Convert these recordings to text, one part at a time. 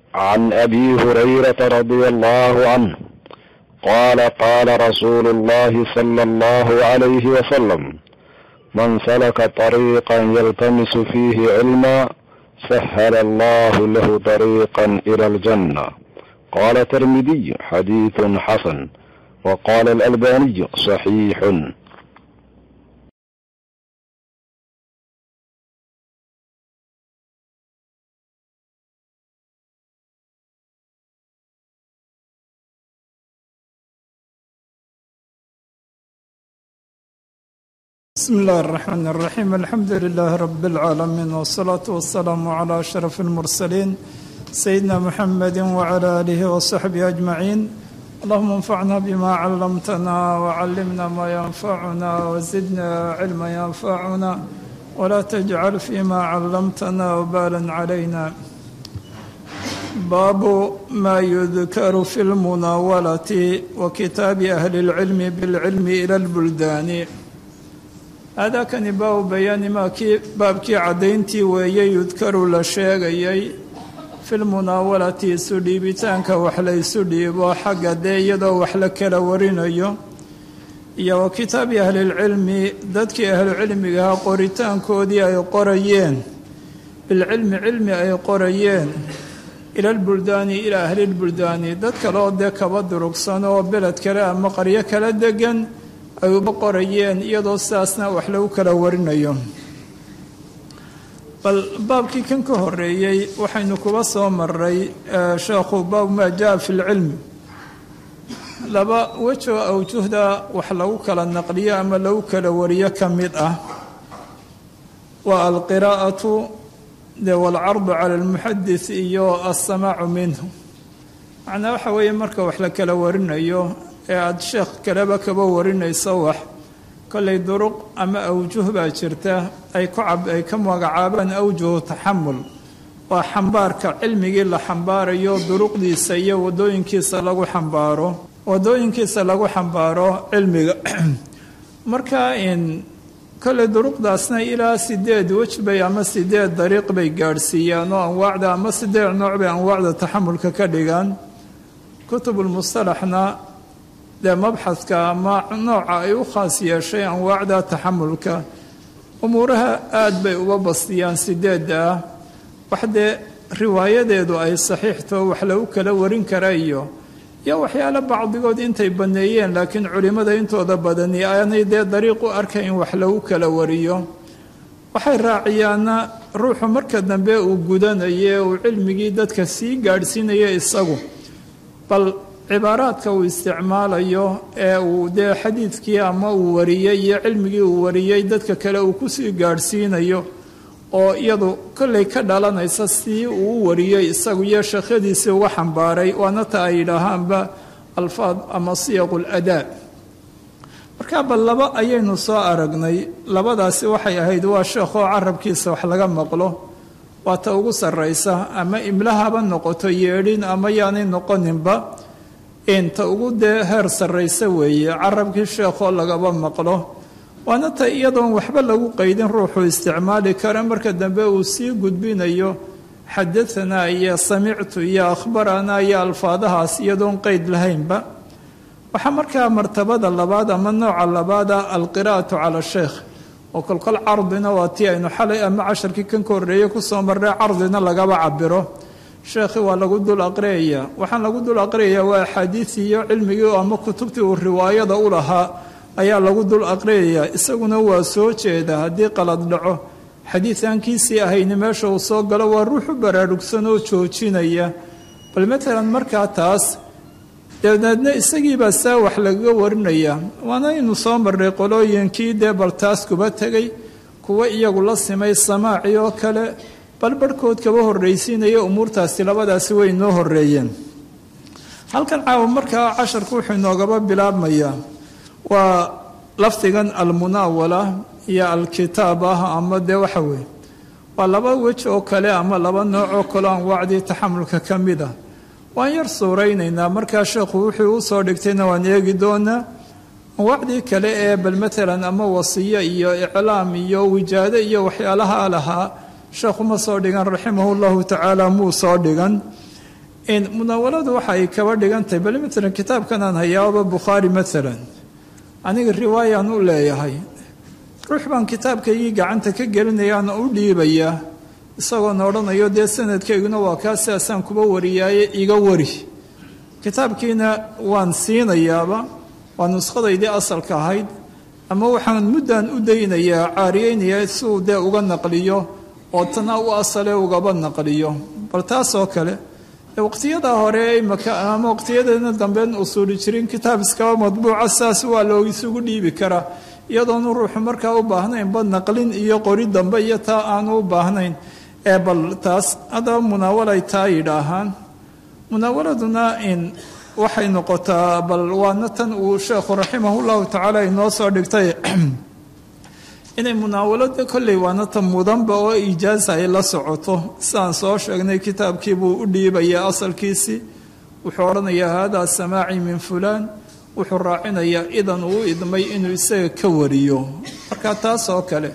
عن ابي هريره رضي الله عنه قال قال رسول الله صلى الله عليه وسلم من سلك طريقا يلتمس فيه علما سهل الله له طريقا الى الجنه قال الترمذي حديث حسن وقال الالباني صحيح بسم الله الرحمن الرحيم الحمد لله رب العالمين والصلاة والسلام على أشرف المرسلين سيدنا محمد وعلى آله وصحبه أجمعين اللهم انفعنا بما علمتنا وعلمنا ما ينفعنا وزدنا علما ينفعنا ولا تجعل فيما علمتنا وبالا علينا باب ما يذكر في المناولة وكتاب أهل العلم بالعلم إلى البلدان aadaakani baabu bayaani maakii baabkii caddayntii weeye yudkaru la sheegayay filmunaawalati isu dhiibitaanka wax la ysu dhiibo xagga dee iyadoo wax la kala warinayo iyo wa kitaabi ahlilcilmi dadkii ahlucilmigaha qoritaankoodii ay qorayeen bilcilmi cilmi ay qorayeen ilalbuldaani ilaa ahlilbuldaani dad kale oo dee kaba durugsan oo beled kale ama qaryo kala degan ay uba qorayeen iyadoo sidaasna wax lagu kala warinayo bal baabkii kan ka horeeyey waxaynu kuba soo maray sheekhu baabu maa jaa fi lcilmi laba wejoo awjuhda wax lagu kala naqliyo ama lagu kala wariyo ka mid ah waa alqiraa'atu de walcardu cala almuxadis iyo alsamaacu minhu macnaa waxa weeye marka wax la kala warinayo ee aada sheekh kaleba kaba warinayso wax kollay duruq ama awjuh baa jirta ay ku ay ka magacaabaan awjuhu taxamul waa xambaarka cilmigii la xambaarayo duruqdiisa iyo wadooyinkiisa lagu xambaaro wadooyinkiisa lagu xambaaro cilmiga marka in kollay duruqdaasna ilaa sideed wej bay ama sideed dariiq bay gaadhsiiyaan oo anwaacda ama sideed nooc bay anwaacda taxamulka ka dhigaan kutubulmustalaxna dee mabxadka ama nooca ay u khaas yeeshay anwaacda taxamulka umuuraha aada bay uga bastiyaan sideedda ah wax dee riwaayadeedu ay saxiixto wax lagu kala warin kara iyo iyo waxyaalo bacdigood intay banneeyeen laakiin culimmada intooda badani aanay dee dariiq u arkayn wax lagu kala wariyo waxay raaciyaana ruuxu marka dambe uu gudanaye uu cilmigii dadka sii gaadhsiinaya isagu bal cibaaraadka uu isticmaalayo ee uu dee xadiidkii ama uu wariyey iyo cilmigii uu wariyey dadka kale uu kusii gaadhsiinayo oo iyadu kollay ka dhalanaysa sii uu u wariyey isagu iyo sheekhyadiisii uga xambaaray waana ta ay yidhaahaanba alfaad ama siyaqu ladaa markaa bal laba ayaynu soo aragnay labadaasi waxay ahayd waa sheekhoo carabkiisa wax laga maqlo waa ta ugu sarraysa ama imlahaba noqoto yeedhin ama yaanay noqoninba inta ugu dee heer sarraysa weeye carabkii sheekhoo lagaba maqlo waana ta iyadoon waxba lagu qaydin ruuxuu isticmaali kara marka dambe uu sii gudbinayo xadahanaa iyo samictu iyo akhbaranaa iyo alfaadahaas iyadoon qeyd lahaynba waxaa markaa martabada labaad ama nooca labaada alqiraa'atu cala sheekh oo kolkol cardina waa tii aynu xalay ama casharkii kan ka horreeyey kusoo marray cardina lagaba cabiro sheekhi waa lagu dul aqriyaya waxaan lagu dul aqriyayaa waa axaadiisii iyo cilmigii ama kutubtii uu riwaayada u lahaa ayaa lagu dul aqriyayaa isaguna waa soo jeeda haddii qalad dhaco xadiid aankiisii ahayni meesha uu soo galo waa ruuxu baraarugsan oo joojinaya bal matalan markaa taas dabadeedna isagiibaa saa wax lagaga warinaya waana inu soo marray qolooyinkii dee bal taas kuba tegay kuwa iyagu la simay samaaci oo kale bal barhkood kaba horraysiinaya umuurtaasi labadaasi way noo horreeyeen halkan caawa markaa casharku wuxuu inoogaba bilaabmayaa waa lafdigan almunaawala iyo alkitaab ah ama dee waxa weeye waa laba wej oo kale ama laba nooc oo kaleo anwaacdii taxamulka ka mid ah waan yar suuraynaynaa markaa sheekhu wuxuu u soo dhigtayna waan eegi doonaa anwaacdii kale ee bal matalan ama wasiyo iyo iclaam iyo wijaado iyo waxyaalaha lahaa sheekhu ma soo dhigan raximahu llahu tacaala muu soo dhigan munaawaladu waxa ay kaba dhigantahay bal maalan kitaabkan aan hayaaba bukhaari maalan aniga riwaayaan u leeyahay ruux baan kitaabkaygii gacanta ka gelinayaana u dhiibayaa isagoona odhanayo dee sanadkayguna waa kaa sidaasaan kuba wariyaaye iga wari kitaabkiina waan siinayaaba waa nuskhadaydii asalka ahayd ama waxaan muddan u daynayaa caariyeynayaa siuu dee uga naqliyo oo tana u asale ugaba naqliyo bal taas oo kale waqtiyada hore imaka ama waqtiyadeena damben usuuli jirin kitaab iskaba madbuuca saas waa loo isugu dhiibi karaa iyadoonu ruuxu markaa u baahnaynba naqlin iyo qori dambe iyo taa aanu u baahnayn ee bal taas haddaba munaawalay taa yidhaahaan munaawaladuna in waxay noqotaa bal waana tan uu sheekhu raximahullahu tacaala inoo soo dhigtay inay munaawalada kolley waana tan mudanba oo ijaaza ay la socoto sidaan soo sheegnay kitaabkiibuu u dhiibayaa asalkiisii wuxuu odhanayaa haadaa samaaci min fulaan wuxuu raacinayaa idan uu idmay inuu isaga ka wariyo marka taas oo kale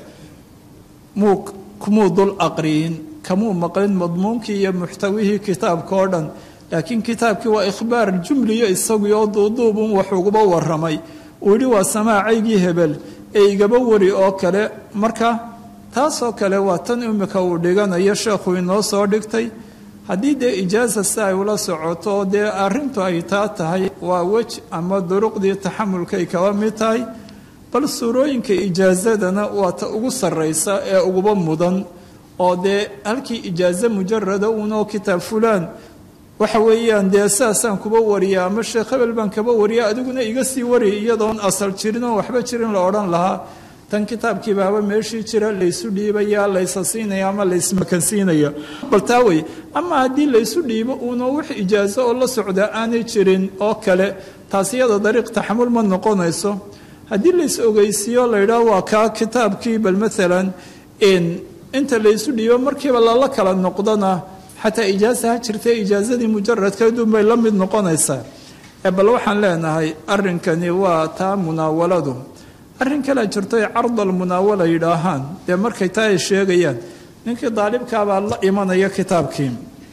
muu kumuu dul aqriyin kamuu maqlin madmuunkii iyo muxtawihii kitaabka oo dhan laakiin kitaabkii waa ikhbaar jumliyo isagii oo duuduubun wax uguba waramay uu yidhi waa samaacaygii hebel ee igaba wari oo kale marka taasoo kale waa tan imika uu dhiganayo sheekhu inoo soo dhigtay haddii dee ijaaza si ay ula socoto dee arrintu ay taa tahay waa wej ama duruqdii taxamulkay kaba mid tahay bal suurooyinka ijaazadana waa ta ugu sarraysa ee uguba mudan oo dee halkii ijaazo mujarada uunoo kitaab fulaan waxa weeyaan dee sidaasaan kuba wariya ama sheekh hebel baan kaba wariya adiguna iga sii wari iyadoon asal jirin oo waxba jirin la odhan lahaa tan kitaabkii baaba meeshii jira laysu dhiibaya laysa siinaya ama laysmakansiinaya bal taa wey ama haddii laysu dhiibo uuna wax ijaazo oo la socdaa aanay jirin oo kale taas iyada dariiq taxamul ma noqonayso haddii lays ogeysiiyo laydhaah waa kaa kitaabkii bal maalan inta laysu dhiibo markiiba lala kala noqdona xataa ijaaza ha jirtee ijaazadii mujaradkeedun bay la mid noqonaysaa bal waxaan leenahay arrinkani waa taa munaawaladu arrin kalea jirto ay cardal munaawala yidhaahaan dee markay taa ay sheegayaan ninkii daalibkaabaa la imanaya kitaabkii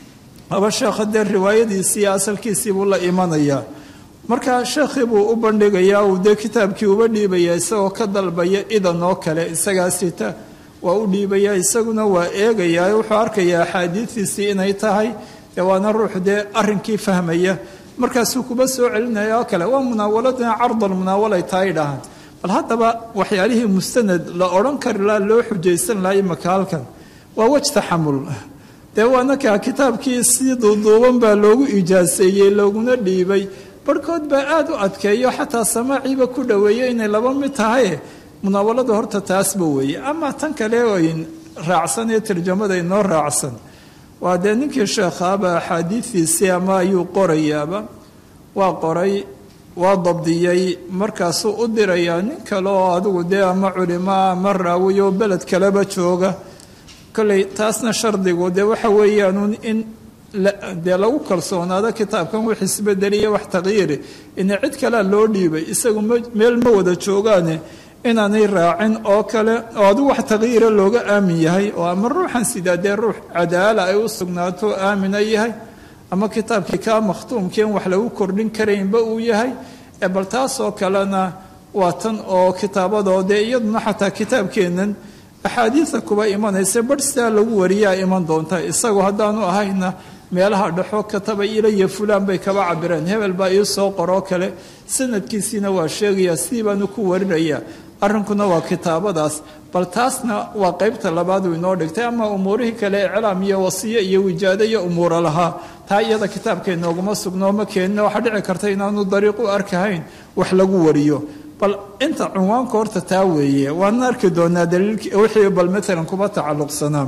aba sheekha dee riwaayadiisii asalkiisii buu la imanayaa marka sheekhii buu u bandhigayaa uu dee kitaabkii uba dhiibaya isagoo ka dalbaya idan oo kale isagaa sita waa u dhiibayaa isaguna waa eegayaa wuxuu arkayaa axaadiidiisii inay tahay dee waana ruux dee arrinkii fahmaya markaasuu kuba soo celinaya oo kale waa munaawaladuna cardal munaawalay taa idhahaan bal haddaba waxyaalihii mustanad la odhan kari laha loo xujaysan laha imaka halkan waa wej taxamul dee waana kaa kitaabkii si duuduuban baa loogu ijaaseeyey looguna dhiibay barhkood baa aada u adkeeyo xataa samaaciiba ku dhoweeyo inay laba mid tahay munaawaladu horta taasba weeye ama tan kale oyn raacsan ee tarjamada inoo raacsan waa dee ninkii sheekhaaba axaadiidiisii ama ayuu qorayaaba waa qoray waa dabdiyey markaasuu u dirayaa nin kale oo adigu dee ama culimaa ama raawiyo beled kaleba jooga kolley taasna shardigu dee waxa weeyaanuun in dee lagu kalsoonaado kitaabkan wax isbedeliya wax taqyiiri ina cid kalea loo dhiibay isagu meel ma wada joogaane inaanay raacin oo kale oo adigu wax taqyiira looga aamin yahay oo ama ruuxan sidaa dee ruux cadaala ay u sugnaato aamina yahay ama kitaabkii kaa makhtuumkeen wax lagu kordhin karaynba uu yahay ee bal taasoo kalena waa tan oo kitaabadoo dee iyaduna xataa kitaabkeennan axaadiida kuba imanaysa barh sidaa lagu wariyaa iman doonta isagu haddaanu ahayna meelaha dhexo kataba ilaya fulaan bay kaba cabireen hebel baa ii soo qoroo kale sanadkiisiina waa sheegayaa sidii baanu ku warinayaa arrinkuna waa kitaabadaas bal taasna waa qaybta labaadu inoo dhigtay ama umuurihii kale iclaam iyo wasiyo iyo wijaado iyo umuura lahaa taa iyada kitaabkeenooguma sugno ma keenina waxaa dhici karta inaanu dariiq u arkahayn wax lagu wariyo bal inta cunwaanka horta taa weeye waana arki doonaa daliilk wixii bal maalan kuba tacalluqsanaa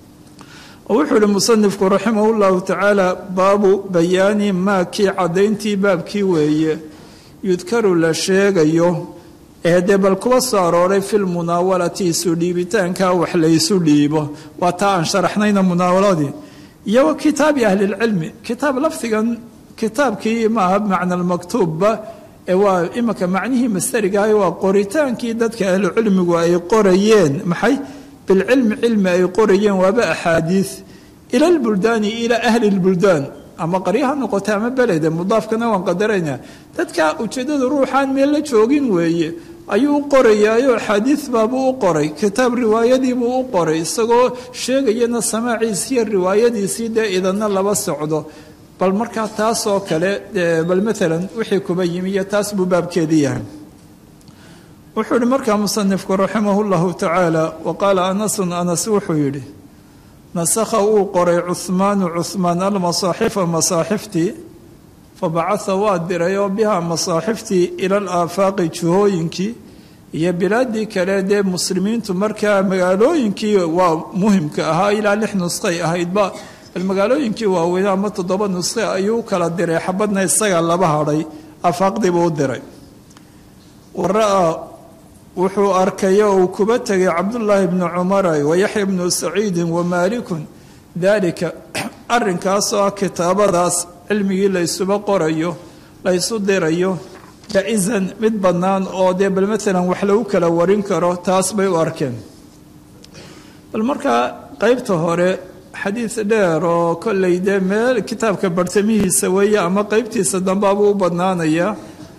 wuxuu ihi musanifku raximah llahu tacaala baabu bayaani maa kii caddayntii baabkii weeye yudkaru la sheegayo ee dee bal kuba soo arooray fi lmunaawalati isu dhiibitaanka wax laysu dhiibo waa taa aan sharaxnayna munaawaladii iyo wa kitaabi ahlilcilmi kitaab lafdigan kitaabkii maaha macna lmaktuubba ee waa imanka macnihii masterigaah waa qoritaankii dadka ahlucilmigu ay qorayeen maxay bilcilmi cilmi ay qorayeen waaba axaadiid ila lbuldaani ilaa ahli lbuldaan ama qaryo ha noqota ama belede mudaafkana waan qadarayna dadka ujeeddada ruuxaan meel la joogin weeye ayuu u qorayaayo axaadiid baabuu u qoray kitaab riwaayadiibuu u qoray isagoo sheegayana samaaciisiiyo riwaayadiisii dee idanna laba socdo bal markaa taasoo kale bal maalan wixii kuba yimi iyo taas buu baabkeedii yahay wuxuu yihi markaa musanifku raximah llahu tacaala wa qaala anasun anas wuxuu yidhi nasakha uu qoray cuhmaanu cuhmaan almasaaxifa masaaxiftii fabacaa waa diray oo bihaa masaaxiftii ila alaafaaqi jihooyinkii iyo bilaadii kale dee muslimiintu markaa magaalooyinkii waa muhimka ahaa ilaa lix nusqay ahaydba magaalooyinkii waaweyn ama toddoba nusqe ayuu u kala diray xabadna isaga laba hadhay afaaqdiibuu u diray wara-a wuxuu arkay oo uu kuba tegay cabdullaahi bnu cumara wayaxya bnu saciidin wamaalikun daalika arrinkaasoo ah kitaabadaas cilmigii laysuba qorayo laysu dirayo jaa-isan mid bannaan oo dee bal maalan wax lagu kala warin karo taas bay u arkeen bal markaa qeybta hore xadiid dheer oo kollay dee meel kitaabka bartamihiisa weeye ama qeybtiisa dambaabuu u badnaanaya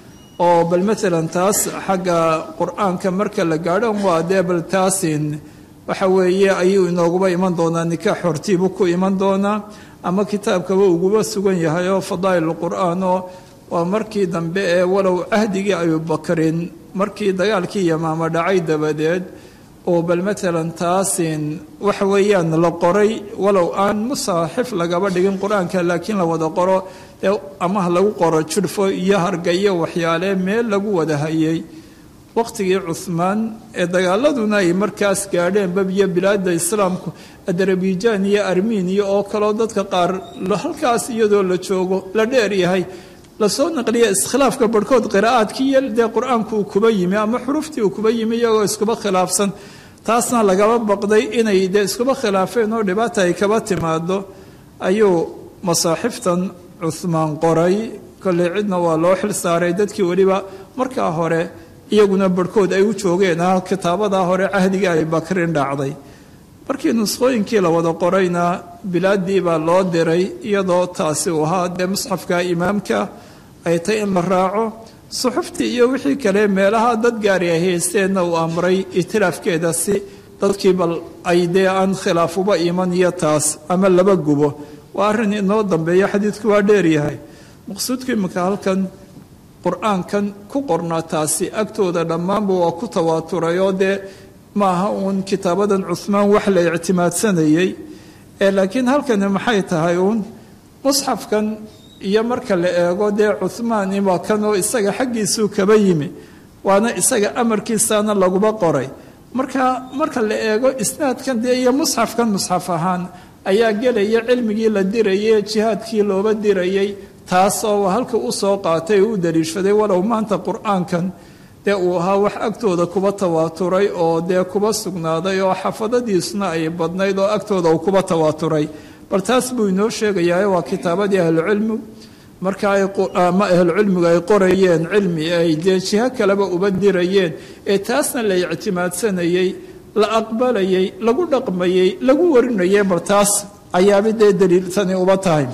oo bal maalan taas xagga qur-aanka marka la gaadho waa dee bal taasin waxa weeye ayuu inooguba iman doonaa nikaax hortiibuu ku iman doonaa ama kitaabkaba uguba sugan yahay oo fadaa'il qur-aan oo waa markii dambe ee walow cahdigii abubakrin markii dagaalkii yamaamo dhacay dabadeed oo bal maalan taasin waxa weeyaan la qoray walow aan musaaxif lagaba dhigin qur-aanka laakiin la wada qoro ee amaha lagu qoro judhfo iyo harga iyo waxyaale meel lagu wada hayay waqtigii cuhmaan ee dagaaladuna ay markaas gaadheen babiyo bilaada islaamku adarabijaan iyo armeniya oo kaleo dadka qaar halkaas iyadoo la joogo la dheer yahay lasoo naqliya iskhilaafka barhkood qiraa'aadkii iyo dee qur-aanku uu kuba yimi ama xuruftii uu kuba yimi iyagoo iskuba khilaafsan taasna lagaba baqday inay dee iskuba khilaafeen oo dhibaata ay kaba timaado ayuu masaaxiftan cuhmaan qoray kolley cidna waa loo xil saaray dadkii weliba markaa hore iyaguna barhkood ay u joogeen ah kitaabadaa hore cahdigii ay bakrin dhacday markii nuskhooyinkii la wada qorayna bilaadii baa loo diray iyadoo taasi uu ahaa dee musxafka imaamka ay tay in la raaco suxuftii iyo wixii kale meelaha dad gaari ay haysteenna uu amray itiraafkeeda si dadkii bal ay dee aan khilaafuba iman iyo taas ama laba gubo waa arrin inoo dambeeya xadiidku waa dheeryahay maqsuudku iminka halkan qur-aankan ku qornaa taasi agtooda dhammaanba waa ku tawaaturay oo dee maaha uun kitaabadan cuhmaan wax la ictimaadsanayey ee laakiin halkani maxay tahay uun musxafkan iyo marka la eego dee cuhmaan waa kan oo isaga xaggiisuu kaba yimi waana isaga amarkiisaana laguba qoray marka marka la eego isnaadkan dee iyo musxafkan musxaf ahaan ayaa gelaya cilmigii la dirayay jihaadkii looba dirayay taasoo halka u soo qaatay oo u daliishaday walow maanta qur-aankan dee uu ahaa wax agtooda kuba tawaaturay oo dee kuba sugnaaday oo xafadadiisuna ay badnayd oo agtooda uu kuba tawaaturay bal taas buu inoo sheegayaa waa kitaabadii ahlucilmi marka ama ahlucilmigu ay qorayeen cilmi ay dee jiho kaleba uba dirayeen ee taasna la ictimaadsanayey la aqbalayay lagu dhaqmayey lagu warinayay bal taas ayaaba dee daliiltani uba tahay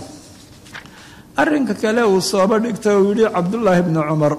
arrinka kale uu sooba dhigta uu yihi cabdullaahi bni cumar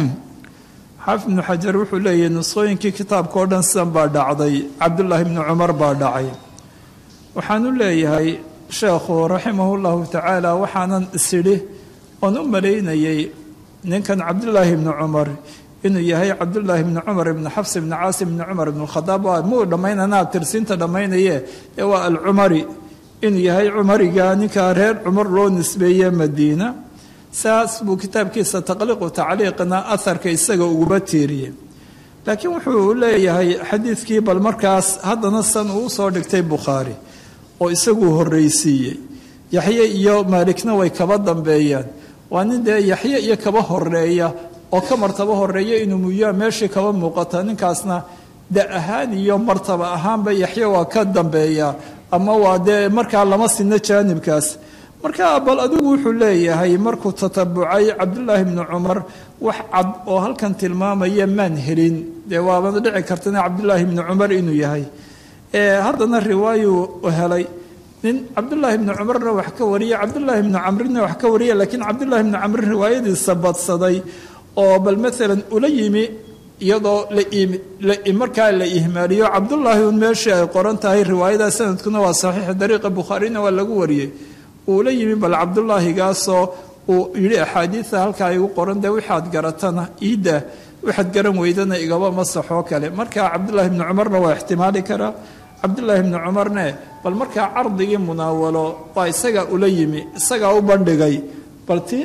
xaafid ibnu xajar wuxuu leeyahy nusqooyinkii kitaabka oo dhan sidan baa dhacday cabdullaahi bni cumar baa dhacay waxaan u leeyahay sheekhu raximahu llahu tacaala waxaanan isidhi oon u malaynayay ninkan cabdullaahi bni cumar inuu yahay cabdullaahi bni cumar ibni xafs ibni caasim ibni cumar ibn khadaab waa muu dhammaynanaa tirsiinta dhammaynaye ee waa alcumari inuu yahay cumariga ninkaa reer cumar loo nisbeeye madiina saas buu kitaabkiisa taqliiqu tacliiqna aharka isaga uguba tiiriyey laakiin wuxuu leeyahay xadiidkii bal markaas haddana san uu soo dhigtay bukhaari oo isaguu horreysiiyey yaxye iyo maalikna way kaba dambeeyaan waa nin dee yaxye iyo kaba horeeya oo ka martaba horeeya inuu muyaa meeshii kaba muuqata ninkaasna da ahaan iyo martaba ahaanba yaxye waa ka dambeeya ama waa dee markaa lama sinno jaanibkaas marka bal adigu wuxuu leeyahay markuu tatabucay cabdullaahi bni cumar wax cad oo halkan tilmaamaya maan helin dee waabana dhici kartana cabdullaahi bni cumar inuu yahay haddana riwaayuu helay nin cabdullaahi bni cumarna wax ka wariya cabdullaahi bni camrina wax ka wariya laakiin cabdullaahi bni camrin riwaayadiisa badsaday oo bal maalan ula yimi iyadoo markaa la ihmaaliyo cabdullaahi un meeshii ay qoran tahay riwaayada sanadkuna waa saxiix dariiqa bukhaarina waa lagu wariyey uula yimi bal cabdullaahigaasoo uu yidhi axaadiida halkaa igu qoran dee waxaad garatana iidda waxaad garan weydana igaba masaxoo kale markaa cabdullaahi bni cumarna waa ixtimaali karaa cabdullaahi bni cumarne bal markaa cardigii munaawalo waa isagaa ula yimi isagaa u bandhigay balti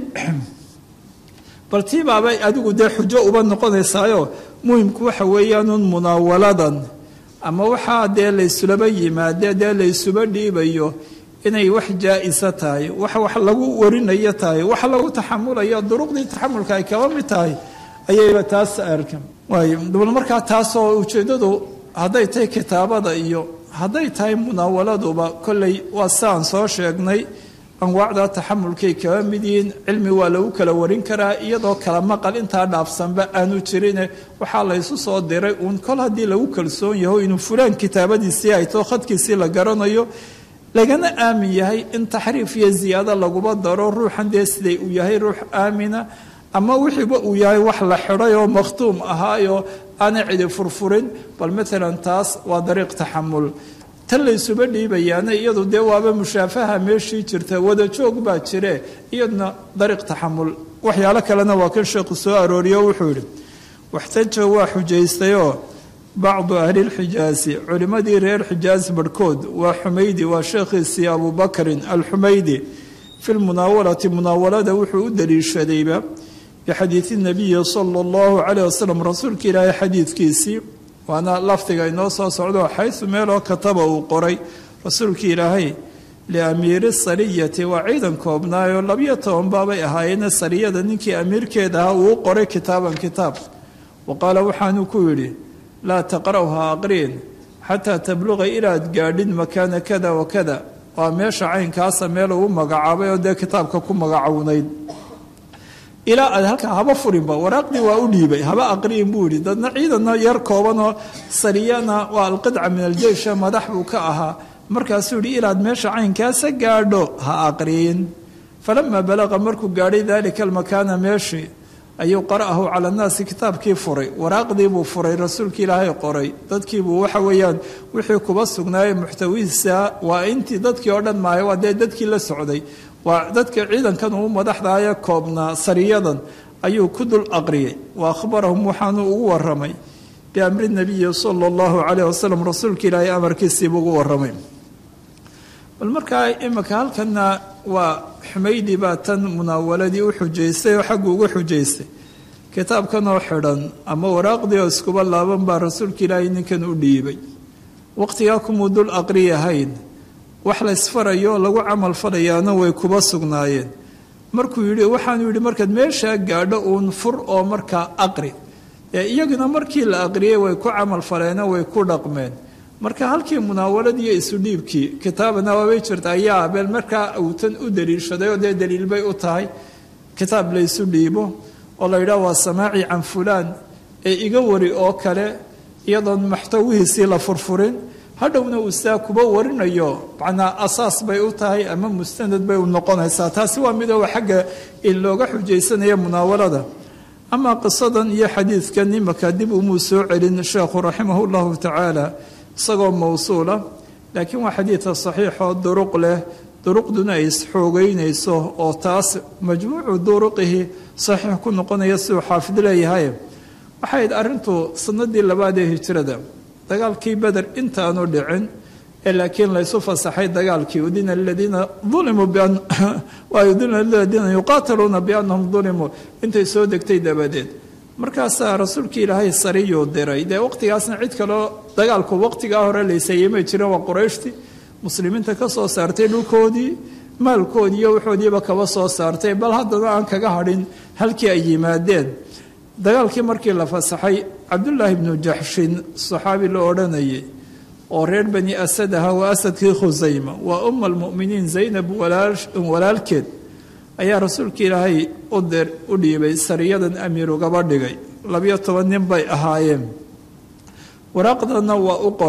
bal tii baabay adigu dee xujo uba noqonaysaayo muhimku waxa weeyaanuun munaawaladan ama waxaa dee laysulaba yimaade dee laysuba dhiibayo inay wax jaa-isa tahay wax wax lagu warinayo tahay wax lagu taxamulayo duruqdii taxamulka ay kaba mid tahay ayayba taas arka waay bal markaa taasoo ujeeddadu hadday tahay kitaabada iyo hadday tahay munaawaladuba kolley waa siaan soo sheegnay anwaacda taxamulkay kaba mid yihiin cilmi waa lagu kala warin karaa iyadoo kala maqal intaa dhaafsanba aanu jirine waxaa laysu soo diray uun kol haddii lagu kalsoon yaho inuu fulaan kitaabadiisii ay too khadkiisii la garanayo lagana aamin yahay in taxriif iyo ziyaado laguba daro ruuxan dee siday uu yahay ruux aamina ama wixiiba uu yahay wax la xidhay oo makhtuum ahaayoo aanay cidi furfurin bal maalan taas waa dariiq taxamul tan laysuba dhiibayaana iyadu dee waaba mushaafaha meeshii jirta wada joog baa jire iyaduna dariiq taxamul waxyaalo kalena waa kan sheekhu soo arooriyo wuxuu yidhi waxtaja waa xujaystayoo bacdu ahlilxijaasi culimmadii reer xijaas barhkood waa xumaydi waa sheekhiisii abubakrin alxumaydi fi lmunaawalati munaawalada wuxuu u daliishadayba bixadiidi nabiyi sala allahu caleyh wasalam rasuulka ilaahay xadiidkiisii waana lafdiga inoo soo socdo xaysu meeloo kataba uu qoray rasuulka ilaahay liamiiri sariyati waa ciidan koobnaayoo labiyo toban baabay ahaayeene sariyada ninkii amiirkeeda ahaa uu qoray kitaaban kitaab wa qaala waxaanuu ku yidhi laa taqra'ha aqriin xataa tabluqa ilaad gaadhin makaana kada wa kada waa meesha caynkaasa meel uu magacaabay oo dee kitaabka ku magacownayd ilaa aad halkaa haba furinba waraaqdii waa u dhiibay haba aqriin buu yidhi dadna ciidanna yar koobanoo sariyana waa alqidca min aljeysha madax buu ka ahaa markaasuu yidhi ilaad meesha caynkaasa gaadho ha aqriin falamaa balaqa markuu gaadhay daalika almakaana meeshii ayuu qara'ahu cala annaasi kitaabkii furay waraaqdii buu furay rasuulkii ilaahay qoray dadkiibuu waxa weeyaan wixii kuba sugnaayey muxtawihiisa waa intii dadkii oo dhan maahay waa dee dadkii la socday waa dadka ciidankan uu madaxdaaya koobnaa sariyadan ayuu ku dul aqriyey wa akhbarahum waxaanuu ugu waramay biamri nabiyi sala allahu caleyh wasalam rasuulka ilaahay amarkiisiibuu ugu waramay bal markaa imika halkana waa xumaydi baa tan munaawaladii u xujaystay oo xaggu uga xujaystay kitaabkanoo xidhan ama waraaqdii oo iskuba laaban baa rasuulka ilaahay ninkan u dhiibay waqtigaa kumuu dul aqriyahayn wax laysfarayo oo lagu camal falayaana way kuba sugnaayeen markuu yidhi waxaanu yidhi markaad meeshaa gaadho uun fur oo markaa aqri ee iyaguna markii la aqriyey way ku camal faleeno way ku dhaqmeen marka halkii munaawaladii isu dhiibkii kitaabana waabay jirta ayaa beel markaa uutan u daliishaday oo dee daliil bay u tahay kitaab laysu dhiibo oo la yidhaah waa samaaci can fulaan ee iga wari oo kale iyadoon maxtawihiisii la furfurin hadhowna uu saa kuba warinayo macnaa asaas bay u tahay ama mustanad bay u noqonaysaa taasi waa midooba xagga in looga xujaysanayo munaawalada amaa qisadan iyo xadiidkan imaka dib umuu soo celin sheekhu raximah llahu tacaala isagoo mawsuula laakiin waa xadiidka saxiixoo duruq leh duruqduna ay isxoogeynayso oo taas majmuucu duruqihi saxiix ku noqonaya siduu xaafid leeyahay waxayd arrintu sanadii labaad ee hijrada dagaalkii beder intaanu dhicin ee laakiin laysu fasaxay dagaalkii udina ladiina ulimuu udina ladiina yuqaataluuna biannahum dulimuu intay soo degtay dabadeed markaasaa rasuulkii ilaahay sariyuu diray dee waqtigaasna cid kaleo dagaalku waqtigaa hore laysayeymay jireen waa qurayshtii muslimiinta ka soo saartay dhulkoodii maalkoodii iyo waxoodiiba kaba soo saartay bal haddana aan kaga hadhin halkii ay yimaadeen dagaalkii markii la fasaxay cabdullaahi bnu jaxshin saxaabi la odhanayay oo reer bani asad ahaa waa asadkii khusayma waa umma almu'miniin zaynab walaalkeed ayaa rasuulka ilaahay u dhiibay sariyadan amiir ugaba dhigay labiyo toban nin bay ahaayeen waraaqdana waa u qoray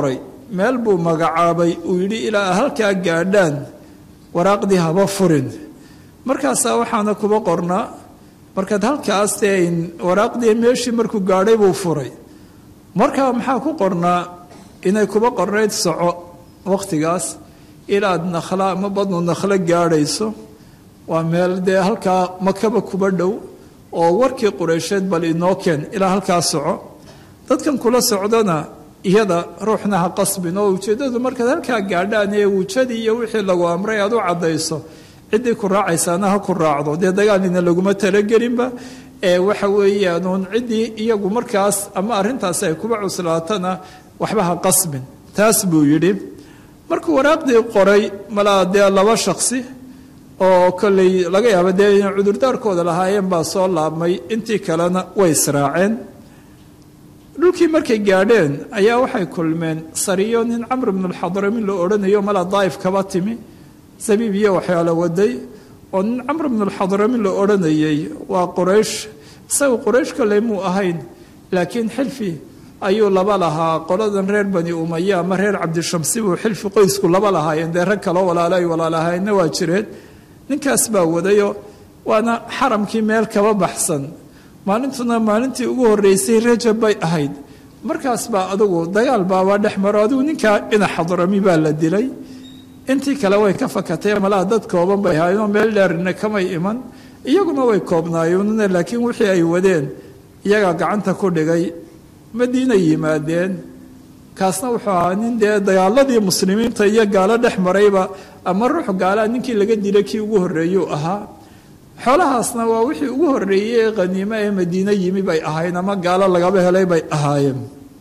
meel buu magacaabay uu yidhi ilaa halkaa gaadhaan waraaqdii haba furin markaasaa waxaana kuba qornaa markaad halkaas dee waraaqdii meeshii markuu gaadhay buu furay markaa maxaa ku qornaa inay kuba qornayd soco wakhtigaas ilaad nakhla ama badnu nakhlo gaadhayso waa meel dee halkaa makaba kuba dhow oo warkii qureysheed bal inoo keen ilaa halkaa soco dadkan kula socdana iyada ruuxna ha qasbin oo ujeeddadu markaad halkaa gaadhaan ee wujadii iyo wixii lagu amray aad u caddayso ciddii ku raacaysaana ha ku raacdo dee dagaalina laguma talagelinba ee waxa weeyaanuun ciddii iyagu markaas ama arrintaasi ay kuba cuslaatana waxba ha qasbin taas buu yidhi markuu waraaqdii qoray malaa dee laba shaksi oo kolley laga yaaba dee inay cudurdaarkooda lahaayeen baa soo laabmay intii kalena way israaceen dhulkii markay gaadheen ayaa waxay kulmeen sariyo nin camr bnu lxadramin la odhanayo malaa daa'if kaba timi sabiib iyo waxyaalo waday oo nin camr bnu lxadramin la odhanayay waa quraysh isaga quraysh kolley muu ahayn laakiin xilfi ayuu laba lahaa qoladan reer bani umaya ama reer cabdishamsi buu xilfi qoysku laba lahaayeen dee rag kaloo walaalo ay walaalahaayeenna waa jireen ninkaas baa wadayo waana xaramkii meel kaba baxsan maalintuna maalintii ugu horreysay rajab bay ahayd markaas baa adugu dagaal baabaa dhex maro adigu ninkaa ina xadrami baa la dilay intii kale way ka fakatee malaha dad kooban bay ahaayeenoo meel dheerina kamay iman iyaguna way koobnaayeen laakiin wixii ay wadeen iyagaa gacanta ku dhigay madiina yimaadeen kaasna wuxuu ahaa nin dee dagaaladii muslimiinta iyo gaalo dhex marayba ama ruux gaalaa ninkii laga dilay kii ugu horreeyuu ahaa xoolahaasna waa wixii ugu horreeyey ee khaniimo ee madiine yimi bay ahayn ama gaalo lagaba helay bay ahaayeen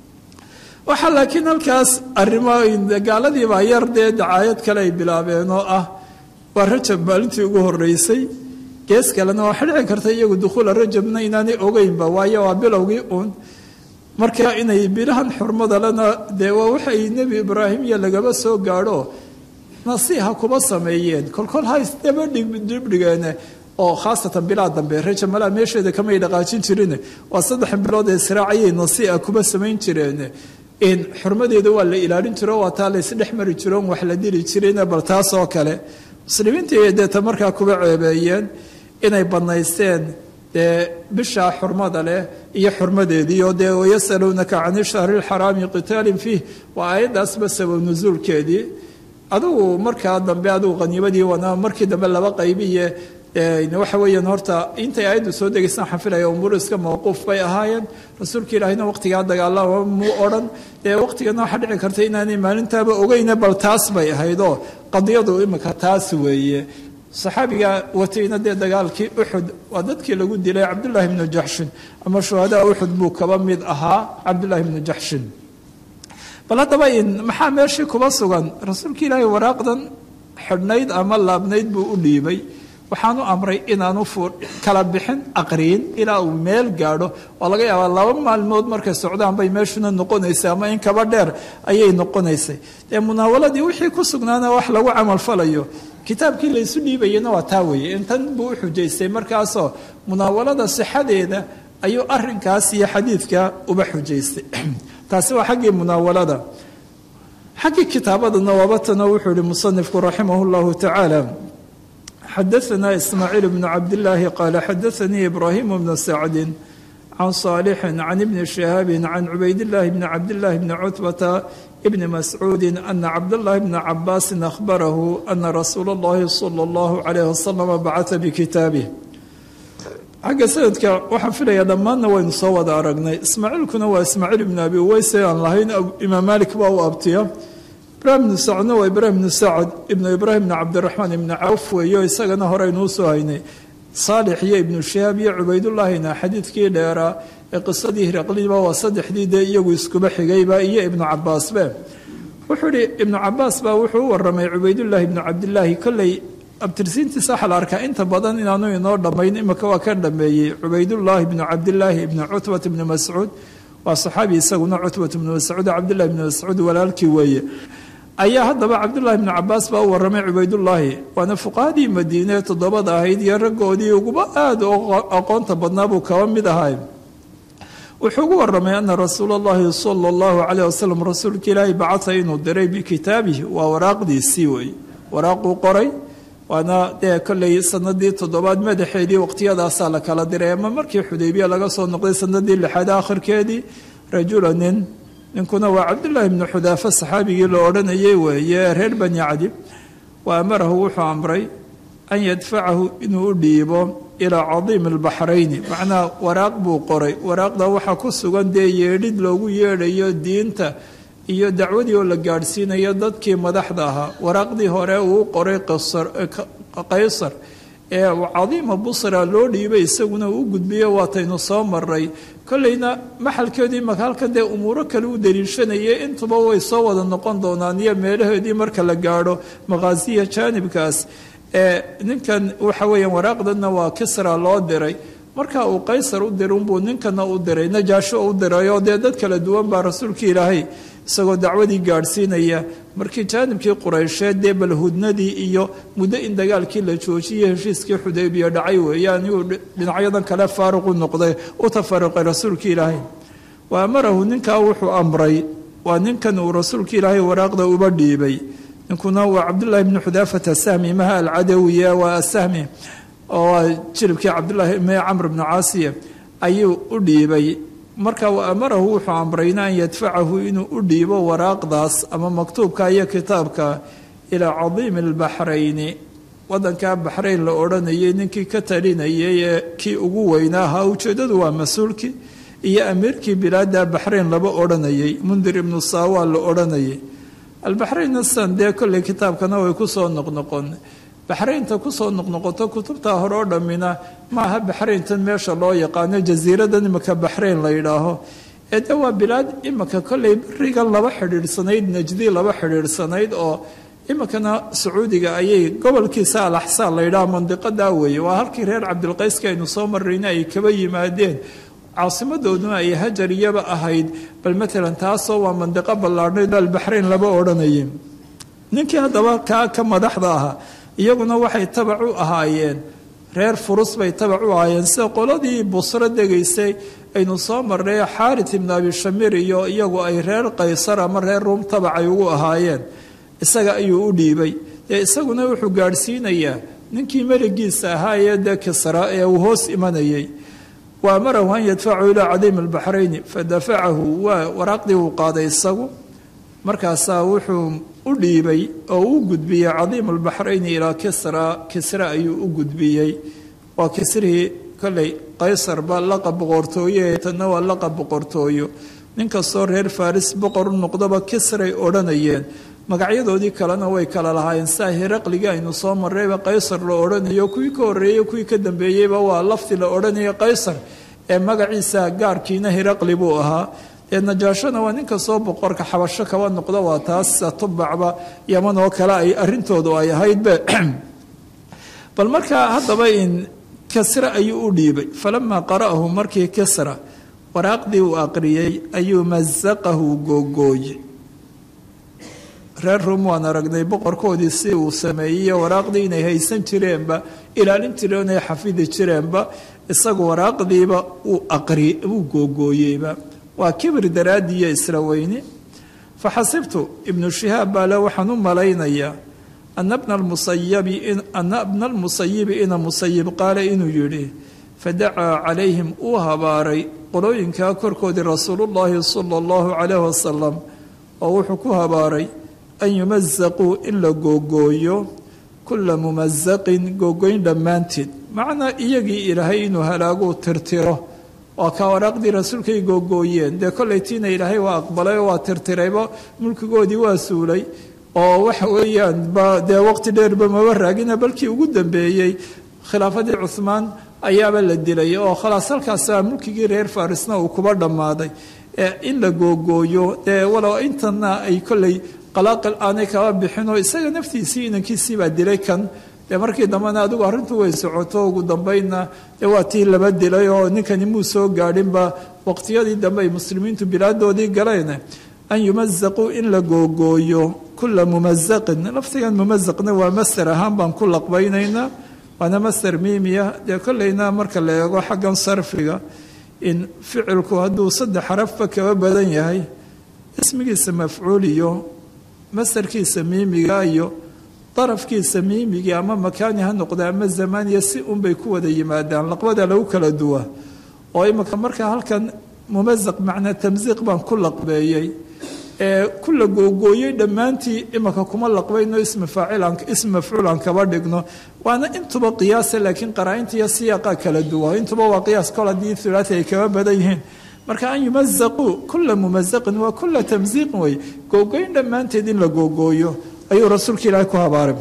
waxaa laakiin halkaas arrimo gaaladii baa yar dee dacaayad kale ay bilaabeen oo ah waa rajab maalintii ugu horreysay gees kalena waxaa dhici karta iyagu dukhuula rajabna inaanay ogeynba waayo waa bilowgii uun marka inay bilahan xurmada lena dee waa waxay nebi ibraahim iyo lagaba soo gaadho nasiiha kuba sameeyeen kolkol haysdaba dhibdhigeene oo khaasatan bilaa dambe rajab malaa meesheeda kamay dhaqaajin jirin waa saddex bilood ee siraacayay nasiiha kuba samayn jireen in xurmadeeda waa la ilaalin jiro waa taa laysdhex mari jiro wax la dili jirin bal taas oo kale muslimiintii deeta markaa kuba ceebeeyeen inay banaysteen dee bishaa xurmada leh iyo xurmadeediio dee wayasaluunaka can ishahri lxaraami qitaalin fiih waa aayaddaasba sabab nusuulkeedii adugu markaa dambe adugu qaniimadii wana markii dambe laba qaybiye waxa weeyaan horta intay aayaddu soo degaysaan xafilaya umuur iska mawquuf bay ahaayeen rasuulka ilaahina waqtigaa dagaalama muu odhan dee waqtigana waxaa dhici karta inaanay maalintaaba ogeyne bal taas bay ahaydoo qadiyadu imika taas weeye saxaabiga watayna dee dagaalkii uxud waa dadkii lagu dilay cabdullaahi bnu jaxshin ama shuhadaa uxud buu kaba mid ahaa cabdullaahi bnu jaxshin bal haddaba in maxaa meeshii kuba sugan rasuulka ilaahay waraaqdan xidhnayd ama laabnayd buu u dhiibay waxaanu amray inaanu kala bixin aqriyin ilaa uu meel gaadho oo laga yaabaa laba maalmood markay socdaan bay meeshuna noqonaysay ama in kaba dheer ayay noqonaysay dee munaawaladii wixii ku sugnaana wax lagu camalfalayo kitaabkii laysu dhiibayana waa taa weeye intan buu u xujaystay markaasoo munaawalada sixadeeda ayuu arinkaas iyo xadiidka uba xujaystay taasi waa xaggii munaawalada xaggii kitaabadana waabatana wuxuu ihi musanifku raximah llahu tacaala xadaثna ismaaciil bn cabdillaahi qaala xadaanii ibraahim bnu sacdi can صaalixi can ibni shihaabi can cubaydillaahi bni cabdillaahi bni cutbata bni mascuudi ana cabdاllahi bna cabaasin ahbarahu ana rasuula اllahi salى اllahu alayh wasalam bacata bikitaabih xagga sanadka waxaan filayaa dhammaanna waynu soo wada aragnay ismaaciilkuna waa ismaaciil ibnu abi uweyse aan lahayn imaam malik baa u abtiya ibrahim ibnu sacdna waa ibraahim ibnu sacd ibnu ibraahim ibnu cabdiraxmaan ibnu cawf weeyo isagana horeynuu soo haynay saalix iyo ibnu shihaab iyo cubaydullaahina xadiidkii dheeraa ee qisadii hiraqliba waa saddexdii dee iyagu iskuba xigayba iyo ibnu cabaasbe wuxuu ihi ibnu cabaas baa wuxuu u waramay cubaydullaahi ibnu cabdilaahi kolley abtirsiintiisa waxaa la arkaa inta badan inaanu inoo dhammayn imika waa ka dhameeyey cubaydullaahi ibnu cabdilaahi ibnu cutbat ibnu mascuud waa saxaabi isaguna cutbat ibnu mascuud cabdillahi ibnu mascuud walaalkii weeye ayaa haddaba cabdullahi ibnu cabaas baa u waramay cubaydullaahi waana fuqahadii madiine toddobada ahayd iyo raggoodii uguba aada aqoonta badnaa buu kaba mid ahay wuxuu ugu waramay ana rasuula اllahi sala اllahu calayh wasalam rasuulka ilaahay bacata inuu diray bikitaabihi waa waraaqdiisii wey waraaquu qoray waana dee kolley sanadii toddobaad madaxeedii waqtiyadaasaa la kala diray ama markii xudaybiya laga soo noqday sanadii lixaad akhirkeedii rajula nin ninkuna waa cabdullaahi bnu xudaafa saxaabigii la odhanayay weeye reer bani cadi wa amarahu wuxuu amray an yadfacahu inuu u dhiibo ilaa cadiimi albaxrayni macnaa waraaq buu qoray waraaqda waxaa ku sugan dee yeedhid loogu yeedhayo diinta iyo dacwadii oo la gaadhsiinayo dadkii madaxda ahaa waraaqdii hore uu qoray qaysar ee cadiima busra loo dhiibay isaguna uu gudbiyo waataynu soo maray kolleyna maxalkeedii maka halkan dee umuuro kale u daliishanayay intuba way soo wada noqon doonaan iyo meelahoodii marka la gaadho maqaasiya jaanibkaas ee ninkan waxa weeyaan waraaqdanna waa kisra loo diray marka uu qaysar u diray unbuu ninkana u diray najaasho u diray oo dee dad kala duwan baa rasuulka ilaahay isagoo dacwadii gaadhsiinaya markii jaanibkii quraysheed dee balhudnadii iyo muddo in dagaalkii la joojiyey heshiiskii xudaybiya dhacay weeyaan iyuu dhinacyadan kale faaruqu noqday u tafaruqay rasuulka ilaahay wa amarahu ninkaa wuxuu amray waa ninkan uu rasuulka ilaahay waraaqda uba dhiibay ninkuna waa cabdullaahi bni xudaafata sahmi maha alcadawiya waa asahmi oo jiribkii cabdullaahi me camr bnu caasiya ayuu u dhiibay marka wa amarahu wuxuu amrayna an yadfacahu inuu u dhiibo waraaqdaas ama maktuubka iyo kitaabka ilaa cadiimi albaxrayni wadankaa baxrayn la odhanayay ninkii ka talinayay ee kii ugu weynaa ahaa ujeeddadu waa mas-uulkii iyo amiirkii bilaada baxrayn laba odhanayay mundir ibnu saawa la odhanayay albaxraynna san dee kolley kitaabkana way kusoo noqnoqon baxraynta kusoo noqnoqoto kutubtaa hore oo dhammina maaha baxrayntan meesha loo yaqaano jasiiradan imika baxrayn la yidhaaho ee de waa bilaad imika kolley berigan laba xidhiidhsanayd najdi laba xidhiidhsanayd oo imikana sacuudiga ayay gobolkiisa alaxsaan la yidhaha mandiqadaa weeye waa halkii reer cabdilqayska aynu soo marrayna ay kaba yimaadeen caasimadooduna ay hajar iyaba ahayd bal matalan taasoo waa mandiqo ballaadhnayd albaxrayn laba odhanayay ninkii haddaba kaa ka madaxda ahaa iyaguna waxay tabac u ahaayeen reer furus bay tabac u ahaayeen sida qoladii busro degaysay aynu soo marnay xaarit ibnu abi shamir iyo iyagu ay reer qaysar ama reer ruum tabacay ugu ahaayeen isaga ayuu u dhiibay dee isaguna wuxuu gaadhsiinayaa ninkii meligiisa ahaa ee dee kisra ee uu hoos imanayay wa amarahu an yadfacahu ilaa cadiimi albaxrayni fadafacahu waa waraaqdii uu qaaday isagu markaasaa wuxuu u dhiibay oo u gudbiyey cadiimu albaxrayni ilaa kisra kisra ayuu u gudbiyey waa kisrihii kolley qaysarba laqab boqortooye tanna waa laqab boqortooyo nin kastoo reer faris boqor u noqdaba kisray odhanayeen magacyadoodii kalena way kala lahaayeen saa hiraqligii aynu soo marrayba qaysar la odhanayo kuwii ka horreeyey kuwii ka dambeeyeyba waa lafti la odhanaya qaysar ee magaciisa gaarkiina hiraqli buu ahaa ee najaashona waa ninka soo boqorka xabasho kaba noqda waa taas tubacba yaman oo kale ay arintoodu ay ahaydbe bal markaa haddaba in kisra ayuu u dhiibay falamaa qara'ahu markii kisra waraaqdii uu aqriyey ayuu masaqahu googooye reer rum waan aragnay boqorkoodii si uu sameeyey waraaqdii inay haysan jireenba ilaalin jireen ay xafidi jireenba isagu waraaqdiiba uu aqri uu googooyeyba waa kibir daraadiiyo isla weyne faxasibtu ibnu shihaab baa le waxaan u malaynayaa ana bna lmusayabi ana bna lmusayibi ina musayib qaale inuu yidhi fadacaa calayhim uu habaaray qolooyinkaa korkoodii rasuulullaahi sala allahu calayh wasalam oo wuxuu ku habaaray an yumasaquu in la googooyo kula mumasaqin googoyn dhammaanteed macnaa iyagii ilaahay inuu halaaguu tirtiro waa kaa waraaqdii rasuulkay googooyeen dee kollaytiina ilaahay waa aqbalay oo waa tirtirayba mulkigoodii waa suulay oo waxa weeyaan ba dee waqti dheerba maba raagina balkii ugu dambeeyey khilaafadii cuhmaan ayaaba la dilay oo khalaas halkaasa mulkigii reer farisna uu kuba dhammaaday in la googooyo dee walow intana ay kolley qalaaqil aanay kaba bixinoo isaga naftiisii inankiisii baa dilay kan dee markii dambena adigu arrintu way socoto ugu dambaynna dee waa tii laba dilay oo ninkani muu soo gaadhinba waqtiyadii dambe ay muslimiintu bilaadoodii galeen an yumasaquu in la googooyo kula mumasaqin laftigan mumasaqna waa master ahaan baan ku laqbaynaynaa waana master miimiya dee kolleyna marka la eego xaggan sarfiga in ficilku hadduu saddex xarafba kaba badan yahay ismigiisa mafcuul iyo masarkiisa miimiga iyo darafkiisa miimigii ama makaani ha noqda ama zamaaniya si unbay ku wada yimaadaan laqbada lagu kala duwa oo imika markaa halkan mumasaq macnaa tamsiiq baan ku laqbeeyey ee ku la googooyey dhammaantii imika kuma laqbayno ismi faacilan ismi mafcuulan kaba dhigno waana intuba qiyaasa laakiin qaraa-inta iyo siyaaqa kala duwa intuba waa qiyaas kol haddii thulaati ay kaba badan yihiin marka an yumasaquu kula mumasaqin waa kula tamsiiqin wey googoyn dhammaanteed in la googooyo ayuu rasuulka ilaahay ku habaaray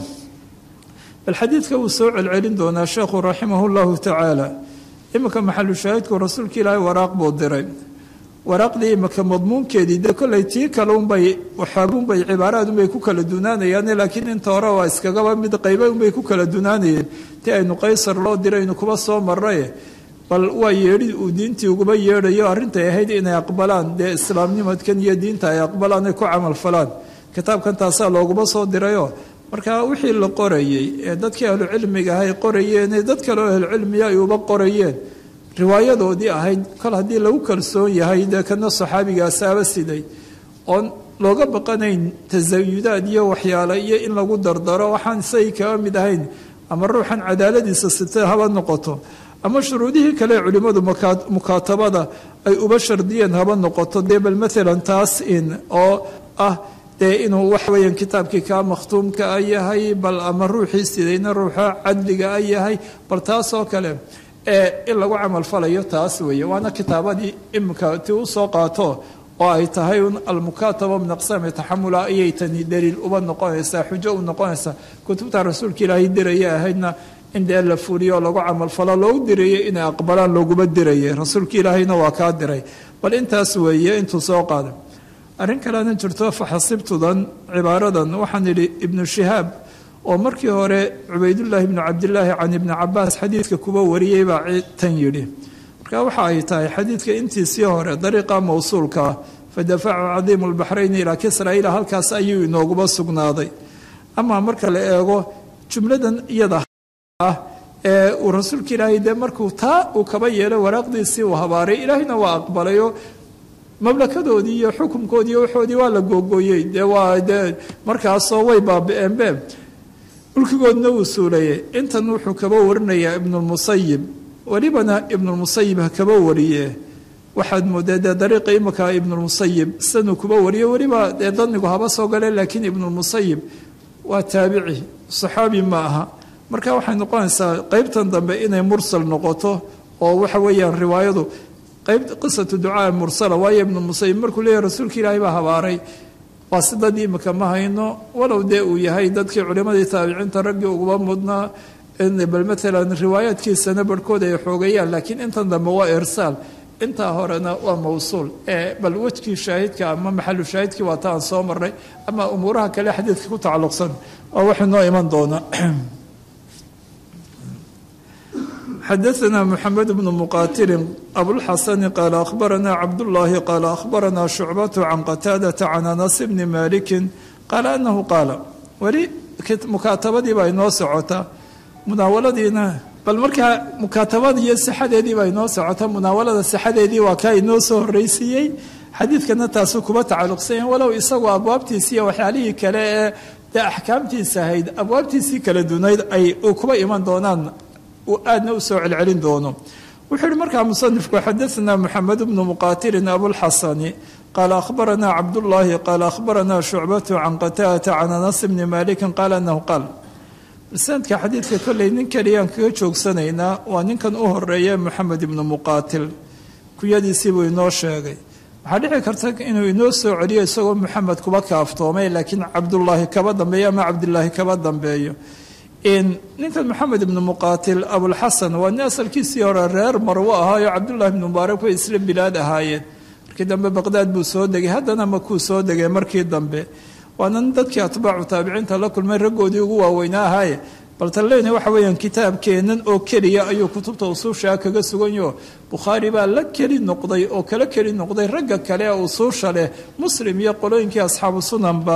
bal xadiidka wuu soo celcelin doonaa sheekhu raximah llahu tacaala iminka maxalu shaahidku rasuulka ilaahay waraaq buu diray waraaqdii imika madmuunkeedii dee kolley tii kale unbay waxaabuunbay cibaaraad unbay ku kala dunaanayaan laakiin inta hore waa iskagaba mid qayba unbay ku kala dunaanayeen ti aynu qaysar loo diraynu kuba soo marraye bal waa yeedhi uu diintii uguba yeedhayo arrintay ahayd inay aqbalaan dee islaamnimadkan iyo diinta ay aqbalaan ay ku camal falaan kitaabkan taasaa looguma soo dirayoo marka wixii la qorayey ee dadkii ahlucilmiga ahay qorayeen ee dad kale oo ahlucilmiya ay uba qorayeen riwaayadoodii ahayd kol haddii lagu kalsoon yahay dee kana saxaabigaasaaba siday oon looga baqanayn tasayudaad iyo waxyaale iyo in lagu dardaro waxaan isagii kaga mid ahayn ama ruuxan cadaaladiisa sita haba noqoto ama shuruudihii kale culimmadu mukaatabada ay uba shardiyeen haba noqoto dee bal maalan taas in oo ah dee inuu wax weeyaan kitaabkii kaa makhtuumka a yahay bal ama ruuxii sidayna ruuxa cadliga a yahay bal taasoo kale ee in lagu camal falayo taas weeye waana kitaabadii imika ti u soo qaato oo ay tahay un almukaataba min aqsaami taxamula ayay tani daliil uba noqonaysaa xujo u noqonaysaa kutubta rasuulka ilaahay diraya ahaydna in dee la fuliyo oo lagu camalfalo loogu dirayay inay aqbalaan looguma dirayay rasuulka ilaahayna waa kaa diray bal intaas weeye intuu soo qaaday arrin kalena jirto faxasibtudan cibaaradan waxaan idhi ibnu shihaab oo markii hore cubaydullaahi ibnu cabdilaahi can ibni cabaas xadiidka kuba wariyey baa tan yidhi marka waxa ay tahay xadiidka intiisii hore dariiqa mawsuulkaa fadafacu cadiimu lbaxrayni ilaa kisra ilaa halkaas ayuu inooguba sugnaaday amaa marka la eego jumladan iyada ah ee uu rasuulka ilaahay dee markuu taa uu kaba yeelay waraaqdiisii uu habaaray ilaahayna waa aqbalayo mamlakadoodii iyo xukumkoodii iyo waxoodii waa la googooyey dee waa dee markaasoo way baabi-eenbe mulkigoodna wuu suulayay intan wuxuu kaba warinayaa ibnulmusayib welibana ibnulmusayib ha kaba wariye waxaad moodee dee dariiqa imika ibnulmusayib sanuu kuba wariye weliba dee danigu haba soo galeen laakiin ibnulmusayib waa taabici saxaabi ma aha marka waxay noqonaysaa qeybtan dambe inay mursal noqoto oo waxa weeyaan riwaayadu qayb qisatu ducaa mursala waayo ibnu musayib markuu leeyahy rasuulka ilaahay baa habaaray waa si dad imika ma hayno walow dee uu yahay dadkii culimadii taabiciinta raggii uguba mudnaa bal maalan riwaayaadkiisana barhkood ay xoogayaan laakiin intan dambe waa irsaal intaa horena waa mawsuul ee bal wejkii shaahidka ama maxalu shaahidkii waa ta aan soo marnay ama umuuraha kale xadiidka ku tacalluqsan waa waxay noo iman doonaa xadaثna mxamed bn muqatilin abulxasani qaala akhbarana cabdullaahi qaala akhbarana shucbat can qataadata can anas bni maliki qaala anahu qaala weli mukaatabadii baa inoo socotaa munaawaladiina bal markaa mukaatabada iyo sixadeedii baa inoo socotaa munaawalada sixadeedii waa kaa inoo soo horreysiiyey xadiidkana taasu kuba tacalluqsanya walow isagoo abwaabtiisi iyo waxyaalihii kale ee dee axkaamtiisa ahayd abwaabtiisii kala dunayd ay kuba iman doonaan aadna u soo celcelin doono wuxuu yihi markaa musanifku xadaثna mxamed bnu muqatilin abulxasani qaala akhbarana cabdullaahi qaala akhbarana shucbatu can qataadata can anas bni maliki qaala anahu qaal sanadka xadiidka kolley nin keliyaan kaga joogsanaynaa waa ninkan u horeeya moxamed ibnu muqaatil kuyadiisii buu inoo sheegay waxaa dhici karta inuu inoo soo celiyo isagoo moxamed kuba kaaftoomay laakiin cabdullaahi kaba dambeeyo ama cabdilaahi kaba dambeeyo ninkan moxamed ibnu muqaatil abulxasan waa nin asalkiisii hore reer marwo ahaayo cabdullahi ibnu mubaarak way isla bilaad ahaayeen markii dambe baqdaad buu soo degay haddana makuu soo degay markii dambe waana nin dadkii atbaacu taabiciinta la kulmay raggoodii ugu waaweynaa ahaaye bal taleyna waxa weeyaan kitaabkeennan oo keliya ayuu kutubta usuushaa kaga suganyaho bukhaari baa la keli noqday oo kala keli noqday ragga kale ee usuusha leh muslim iyo qolooyinkii asxaabu sunanba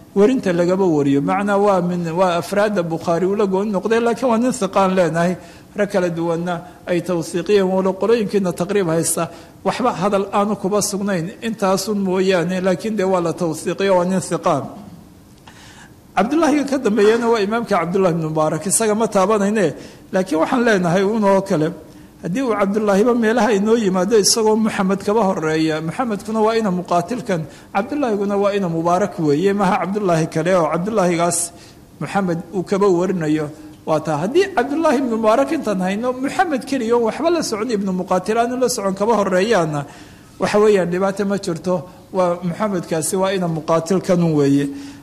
werinta lagaba wariyo macnaa waa min waa afraadda bukhaari ula gooni noqdee laakiin waa nin hiqaan leenahay rag kala duwanna ay tawsiiqiyeen walo qolooyinkiina taqriib haysta waxba hadal aanu kuba sugnayn intaasun mooyaane laakiin dee waa la tawsiiqiyo waa nin hiqaan cabdullaahiga ka dambeeyana waa imaamka cabdullahi bn mubaarak isaga ma taabanayne laakiin waxaan leenahay unoo kale haddii uu cabdulaahiba meelaha inoo yimaado isagoo muxamed kaba horeeya muxamedkuna waa ina muqaatilkan cabdulaahiguna waa ina mubaarak weeye maha cabdulaahi kale oo cabdulaahigaas muxamed uu kaba warinayo waa taa haddii cabdulaahi ibnu mubaarak intaan hayno muxamed keliya o waxba la socon ibnu muqaatil aanu la socon kaba horeeyaana waxa weeyaan dhibaato ma jirto waa muxamedkaasi waa ina muqaatilkanun weeye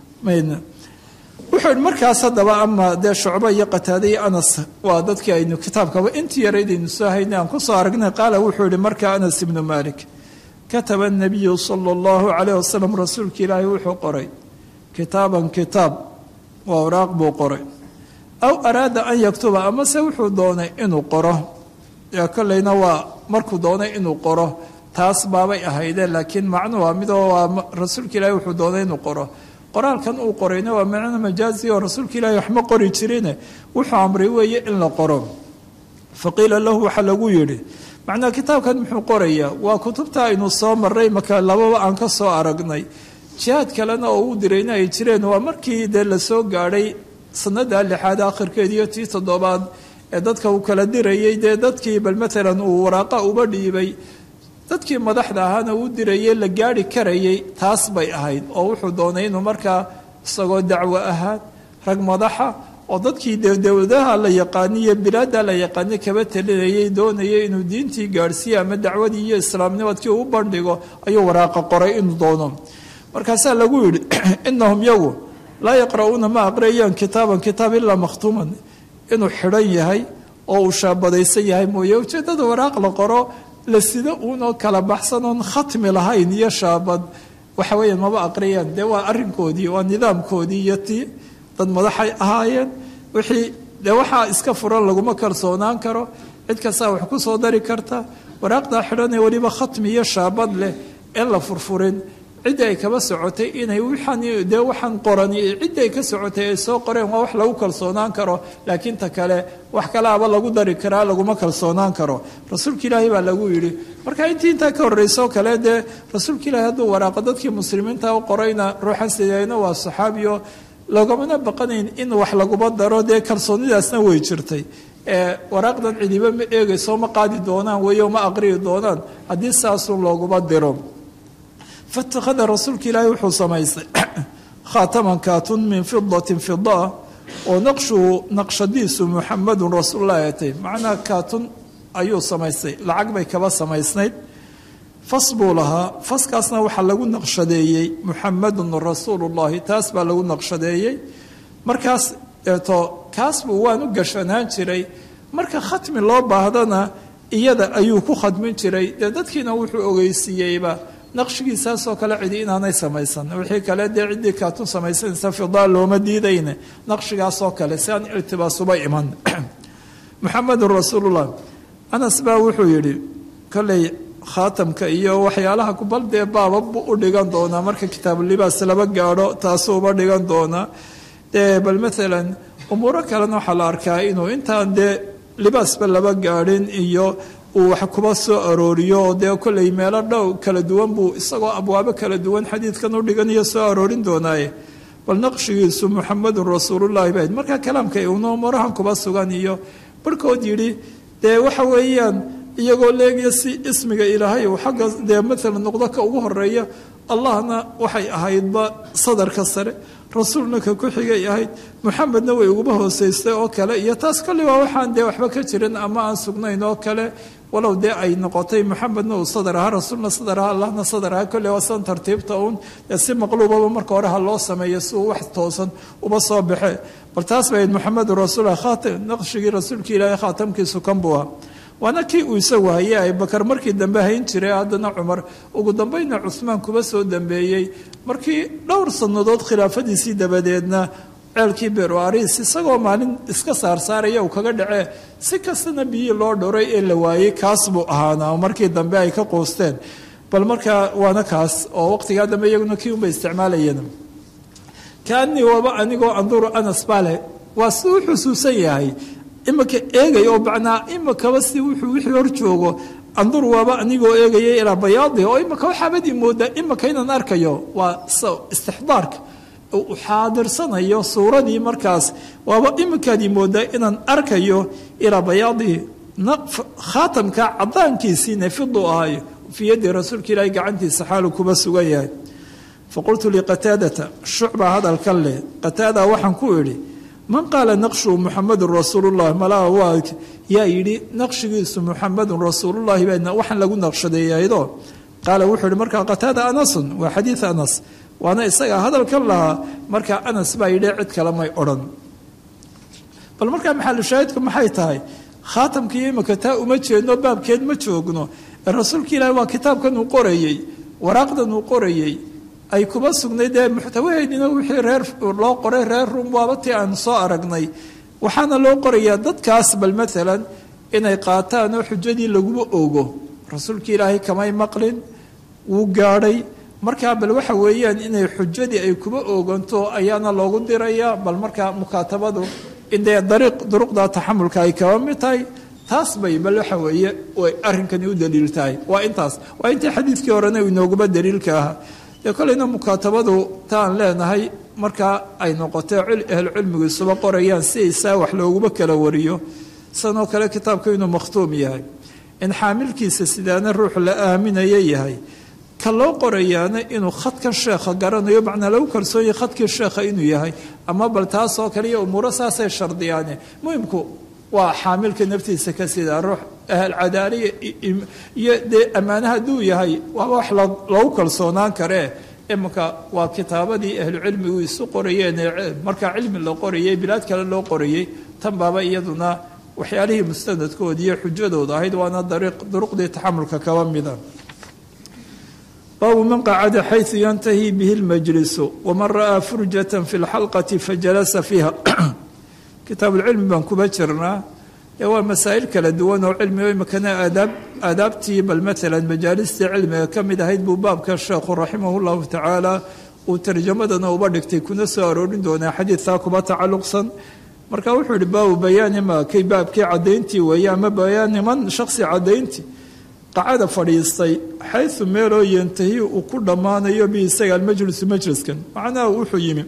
wuxuu ihi markaas haddaba ama dee shucbo iyo qataade iyo anas waa dadkii aynu kitaabkaba intii yaraydaynu soo haynay aan kusoo aragnay qaala wuxuu yihi markaa anas ibnu malik kataba nabiyu sala allahu calayh wasalam rasuulka ilaahay wuxuu qoray kitaaban kitaab waa waraaq buu qoray aw araada an yaktuba amase wuxuu doonay inuu qoro ee kolleyna waa markuu doonay inuu qoro taas baabay ahaydeen laakiin macnu waa midoo waa rasuulka ilaahay wuxuu doonay inuu qoro qoraalkan uu qorayna waa macno majaazi oo rasuulka ilaahay waxma qori jirine wuxuu amray weeye in la qoro faqiila lahu waxaa lagu yidhi macnaa kitaabkan muxuu qorayaa waa kutubta aynu soo maray marka lababa aan ka soo aragnay jihaad kalena oo uu dirayna ay jireen waa markii dee lasoo gaadhay sanada lixaad akhirkeed iyo tii toddobaad ee dadka uu kala dirayay dee dadkii bal maalan uu waraaqa uba dhiibay dadkii madaxda ahaana uu dirayay la gaari karayay taas bay ahayd oo wuxuu doonay inuu markaa isagoo dacwo ahaan rag madaxa oo dadkii dowladaha la yaqaaniyo bilaada la yaqaani kaba talinayay doonayay inuu diintii gaadhsiiye ama dacwadii iyo islaamnimadkii u bandhigo ayuu waraaqa qoray inuu doono markaasaa lagu yidhi inahum yagu laa yaqra'uuna ma aqriyayaan kitaaban kitaab ilaa makhtuuman inuu xidhan yahay oo uu shaabadaysan yahay mooye ujeeddada waraaq la qoro la sida uunoo kala baxsan oon khatmi lahayn iyo shaabad waxa weeyaan maba aqriyaan dee waa arrinkoodii waa nidaamkoodii iyo tii dad madaxay ahaayeen wixii dee waxaa iska furan laguma kalsoonaan karo cid kastaa wax ku soo dari karta waraaqdaa xidhanee weliba khatmi iyo shaabad leh in la furfurin ciddii ay kaba socotay inay waxaan dee waxaan qorani ciddii ay ka socotay ay soo qoreen waa wax lagu kalsoonaan karo laakiin ta kale wax kalaaba lagu dari karaa laguma kalsoonaan karo rasuulka ilaahay baa lagu yidhi marka intii intaa ka horreysoo kale dee rasuulka ilaahay hadduu waraaqo dadkii muslimiinta u qorayna ruuxan sideyna waa saxaabiyo logamana baqanayn in wax laguma daro dee kalsoonidaasna way jirtay waraaqdan cidiba ma eegayso ma qaadi doonaan weyo ma aqriyi doonaan haddii saasun looguma diro faittakhada rasuulka ilaahay wuxuu samaystay khaataman kaatun min fidatin fidaa oo naqshuhu naqshadiisu muxamadun rasuulullahi atay macnaha kaatun ayuu samaystay lacag bay kaba samaysnayd fas buu lahaa faskaasna waxaa lagu naqshadeeyey muxamadun rasuulullahi taas baa lagu naqshadeeyey markaas eeto kaas buu waan u gashanaan jiray marka khatmi loo baahdana iyada ayuu ku khadmin jiray dee dadkiina wuxuu ogeysiiyeyba naqshigiisaasoo kale cidi inaanay samaysan wixii kale dee ciddii kaatun samaysanaysa fidaa looma diidayne naqshigaasoo kale si aan iltibaasuba iman muxamedun rasuulullah anas baa wuxuu yidhi kolley khaatamka iyo waxyaalaha kubal dee baaba buu u dhigan doonaa marka kitaabulibaas laba gaadho taasuu uba dhigan doonaa dee bal maalan umuuro kalena waxaa la arkaa inuu intaan dee libaasba laba gaadhin iyo uu wax kuba soo arooriyo oo dee kolley meelo dhow kala duwan buu isagoo abwaabo kala duwan xadiidkan u dhiganayo soo aroorin doonaaye bal naqshigiisu muxamedun rasuulullahi bayd marka kalaamka uuna umurahan kuba sugan iyo barhkood yidhi dee waxa weeyaan iyagoo leegaya si ismiga ilaahay uu xagga dee maalan noqdo ka ugu horeeya allahna waxay ahaydba sadarka sare rasuulna ka ku xigay ahayd muxamedna way uguba hooseystay oo kale iyo taas kolli waa waxaan dee waxba ka jirin ama aan sugnayn oo kale walow dee ay noqotay muxamedna uu sadar ahaa rasuulna sadar ahaa allahna sadar ahaa kolley waa san tartiibta uun dee si maqluubaba marka hore ha loo sameeyo si uu wax toosan uba soo baxe bal taas bay muxamedun rasuullah khaatam naqshigii rasuulka ilaahay khaatamkiisu kan buu ahaa waana kii uu isagu hayay abubakar markii dambe hayn jiray haddana cumar ugu dambayna cusmaan kuba soo dambeeyey markii dhowr sannadood khilaafadiisii dabadeedna ceelkii beru ariis isagoo maalin iska saarsaaraya uu kaga dhacee si kastana biyii loo dhoray ee la waayey kaas buu ahaana markii dambe ay ka quusteen bal markaa waana kaas oo waqtigaa dambe iyaguna kii unbay isticmaalayeen kaanii waaba anigoo anduru anas bale waa si u xusuusan yahay imika eegay oo macnaa imikaba si wuxuu wixii hor joogo andur waaba anigoo eegaya ilaa bayaadi oo imika waxaabadii moodaa imika inaan arkayo waa istixdaarka u xaadirsanayo suuradii markaas waaba imikaadii moodaa inaan arkayo ilaa bayaadihi khaatamka cadaankiisiina fidu ahayo fii yaddi rasuulka ilaahi gacantiisa xaalu kuba sugan yahay faqultu liqataadata shucba hadalkan leh qataada waxaan ku idhi man qaala naqshu muxamedun rasuulullahi malaa waa yaa yidhi naqshigiisu muxamedun rasuulullahi baa waxaan lagu naqshadeeyaydo qaala wuxuu yihi markaa qataada anasun waa xadiid anas waana isagaa hadalkan lahaa markaa anas baa yidhi cid kale may odhan bal markaa maxalushaahidku maxay tahay khaatamkii imika taa uma jeedno baabkeed ma joogno rasuulka ilaahi waa kitaabkan uu qorayey waraaqdan uu qorayey ay kuba sugnay dee muxtawaheedina wixii reer loo qoray reer rum waaba tii aan soo aragnay waxaana loo qorayaa dadkaas bal maalan inay qaataan oo xujadii laguma ogo rasuulka ilaahay kamay maqlin wuu gaadhay markaa bal waxa weeyaan inay xujadii ay kuba ooganto ayaana loogu dirayaa bal markaa mukaatabadu indee dariiq duruqda taxamulka ay kaba mid tahay taas bay bal waxa weeye way arrinkani u daliil tahay waa intaas waa intii xadiidkii horena inooguba daliilka ahaa dee kolleyna mukaatabadu taan leenahay markaa ay noqotee ahlucilmigu isuba qorayaan si isaa wax looguma kala wariyo sanoo kale kitaabku inuu makhtuum yahay in xaamilkiisa sidaana ruux la aaminaya yahay ka loo qorayaana inuu khadkan sheekha garanayo macnaa lagu kalsoonyahy khadkii sheekha inuu yahay ama bal taasoo kale iyo umuuro saasay shardiyaane muhimku waa xaamilka naftiisa ka sidaa ruux ahal cadaaliya iyo dee ammaane hadduu yahay waaba wax lagu kalsoonaan karee iminka waa kitaabadii ahlucilmigu isu qorayeen markaa cilmi la qorayay bilaad kale loo qorayey tan baaba iyaduna waxyaalihii mustanadkooda iyo xujadooda ahayd waana duruqdii taxamulka kaba mida baabu man qacada xayu yantahi bihi lmajlisu waman ra'aa furjata fi lxalqati fajalasa fiiha kitaabuulcilmi baan kuba jirnaa ee waa masaa'il kala duwan oo cilmigo imikana aadaab aadaabtii bal maalan majaalistii cilmiga ka mid ahayd buu baabka sheekhu raximahu llahu tacaala uu tarjamadana uba dhigtay kuna soo aroorin doonaa xadiidkaa kuba tacalluqsan marka wuxuu yihi baabu bayaani ma kay baabkii caddayntii weeye ama bayaani man shaksi caddayntii qacada fadhiistay xayu meeloo yantahi uu ku dhammaanayo bi isaga almajlisu majliskan macnaha wuxuu yimi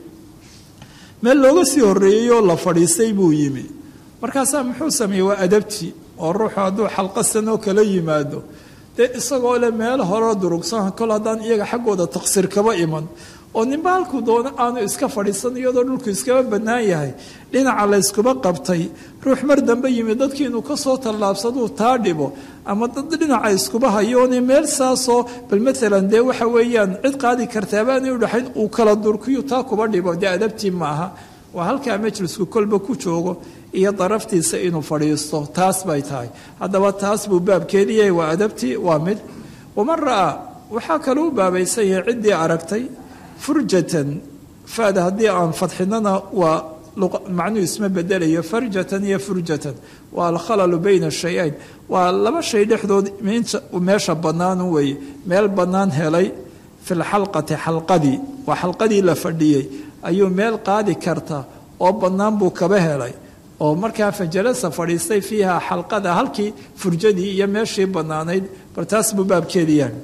meel looga sii horreeyey oo la fadhiistay buu yimi markaasaa muxuu sameeyey waa adabtii oo ruuxu hadduu xalqasan oo kala yimaado dee isagoo le meel horeo durugsan kol haddaan iyaga xaggooda taqsiir kaba iman oo ninba halkuu doono aanu iska fadhiisan iyadoo dhulku iskaba bannaan yahay dhinaca layskuba qabtay ruux mar dambe yimi dadkii inuu kasoo tallaabsaduu taa dhibo ama dad dhinaca iskuba hayoone meel saasoo bal maalan dee waxa weeyaan cid qaadi kartaabaanay udhaxayn uu kala durkiyu taa kuba dhibo dee adabtii maaha waa halkaa majlisku kolba ku joogo iyo daraftiisa inuu fadhiisto taas bay tahay haddaba taas buu baabkeediyahay waa adabtii waa mid waman ra'aa waxaa kaloo u baabaysan yahay ciddii aragtay furjatan faada haddii aan fadxinana waa macnuu isma bedelayo farjatan iyo furjatan waa alkhalalu bayna shayayn waa laba shay dhexdood meesha bannaan weeye meel bannaan helay fi lxalqati xalqadii waa xalqadii la fadhiyey ayuu meel qaadi karta oo bannaan buu kaba helay oo markaa fajalasa fadhiistay fiiha xalqada halkii furjadii iyo meeshii bannaanayd bal taas buu baabkeedii yahay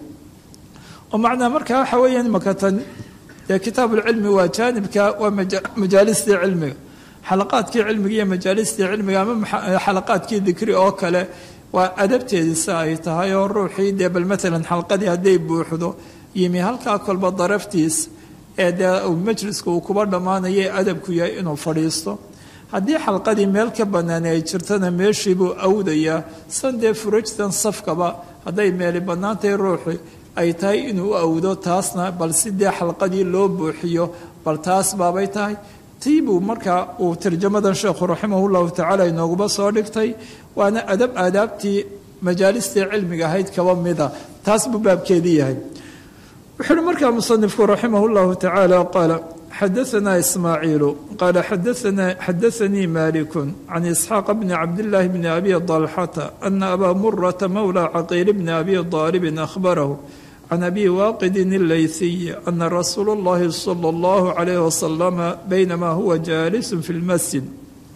oo macnaa markaa waxa weeyaan makatan dee kitaabuulcilmi waa jaanibka waa majaalistii cilmiga xalaqaadkii cilmiga iyo majaalistii cilmiga ama xalaqaadkii dikri oo kale waa adabteedisa ay tahay oo ruuxii dee bal maalan xalqadii hadday buuxdo yimi halkaa kolba daraftiis ee dee majliska uu kuba dhammaanayay adabku yahay inuu fadhiisto haddii xalqadii meel ka bannaan ay jirtana meeshii buu awdayaa san dee furajtan safkaba hadday meeli bannaantahay ruuxi ay tahay inuu u awdo taasna bal si dee xalqadii loo buuxiyo bal taas baabay tahay tii buu markaa uu tarjamadan sheekhu raximahu llahu tacaala inooguba soo dhigtay waana adab aadaabtii majaalistii cilmiga ahayd kaba mida taas buu baabkeedii yahay wuxuu uhi markaa musanifku raximah llahu tacaala qaala xadaanaa ismaaciilu qaala xadaanii maliku can isxaaq bni cabdillaahi bni abi dalxata ana abaa murata mowla caqiil bni abi daalibin ahbarahu can abi waaqidin ilayhiy ana rasuula اllahi salى اllahu calayh wasalama baynamaa huwa jaalisu fi lmasjid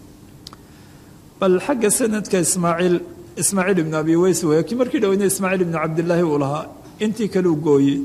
bal xagga sanadka ismaaciil ismaaciil ibnu abi weys weeye kii markii dhoweyna ismaaciil ibnu cabdillaahi uu lahaa intii kale u gooyey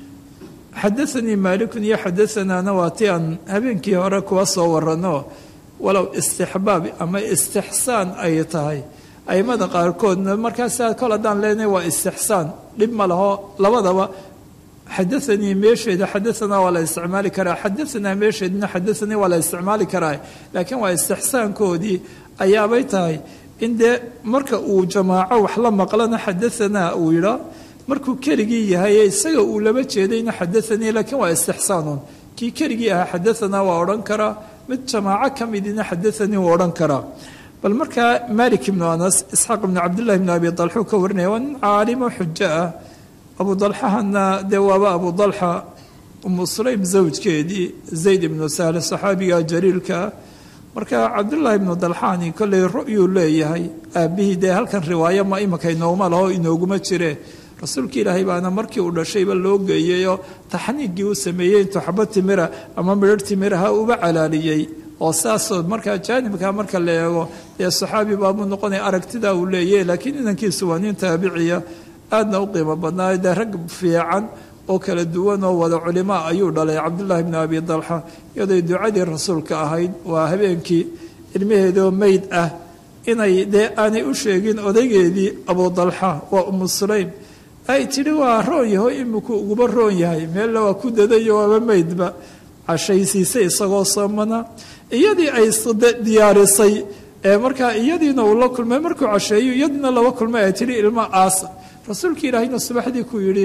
xadaanii maalikun iyo xadanaana waa ti aan habeenkii hore kuwa soo warano walow istixbaab ama istixsaan ay tahay aimada qaarkoodna markaasa kol haddaan leenahay waa istixsaan dhib ma laho labadaba xadaanii meesheeda xadaanaa waa la isticmaali karaa xadaanaa meesheedna xadaanii waa la isticmaali karaa laakiin waa istixsaankoodii ayaabay tahay in dee marka uu jamaaco wax la maqlana xadaanaa uu yidhaa markuu keligii yahay isaga uu laba jeedayna xadaanii laakiin waa istixsaanun kii keligii ahaa xadaanaa waa odhan karaa mid jamaaco ka midina xadaanii wuu odhan karaa bal markaa malik ibnu anas isxaaq ibnu cabdillahi ibnu abi dalxuu ka warinaya waa nin caalimo xujo ah abu dalxahana dee waaba abu dalxa umu sulaym zawjkeedii zayd ibnu sahle saxaabiga jaliilkaa marka cabdullaahi ibnu dalxaani kolley ru'yuu leeyahay aabbihii dee halkan riwaayo ma imika inooma laho inooguma jire rasuulka ilaahay baana markii uu dhashayba loo geeyeyoo taxniigii u sameeyey intuu xaba timira ama midhar timiraha uba calaaliyey oo saasoo markaa jaanibka marka la eego dee saxaabi baabuu noqonaya aragtidaa uu leeyahy laakiin inankiisu waa nin taabiciya aadna u qiimo badnaayo dee rag fiican oo kala duwan oo wada culimaa ayuu dhalay cabdullaahi bni abi dalxa iyadoy ducadii rasuulka ahayd waa habeenkii ilmaheedoo meyd ah inay dee aanay u sheegin odaygeedii abu dalxa waa umu sulaym ay tidhi waa roon yaho iminku uguba roon yahay meella waa ku dadayo waaba meydba cashaysiisay isagoo soomana iyadii ay diyaarisay ee markaa iyadiina uu la kulmay markuu casheeyo iyadiina laba kulmay ay tihi ilma aasa rasuulka ilaahayna subaxdii ku yidhi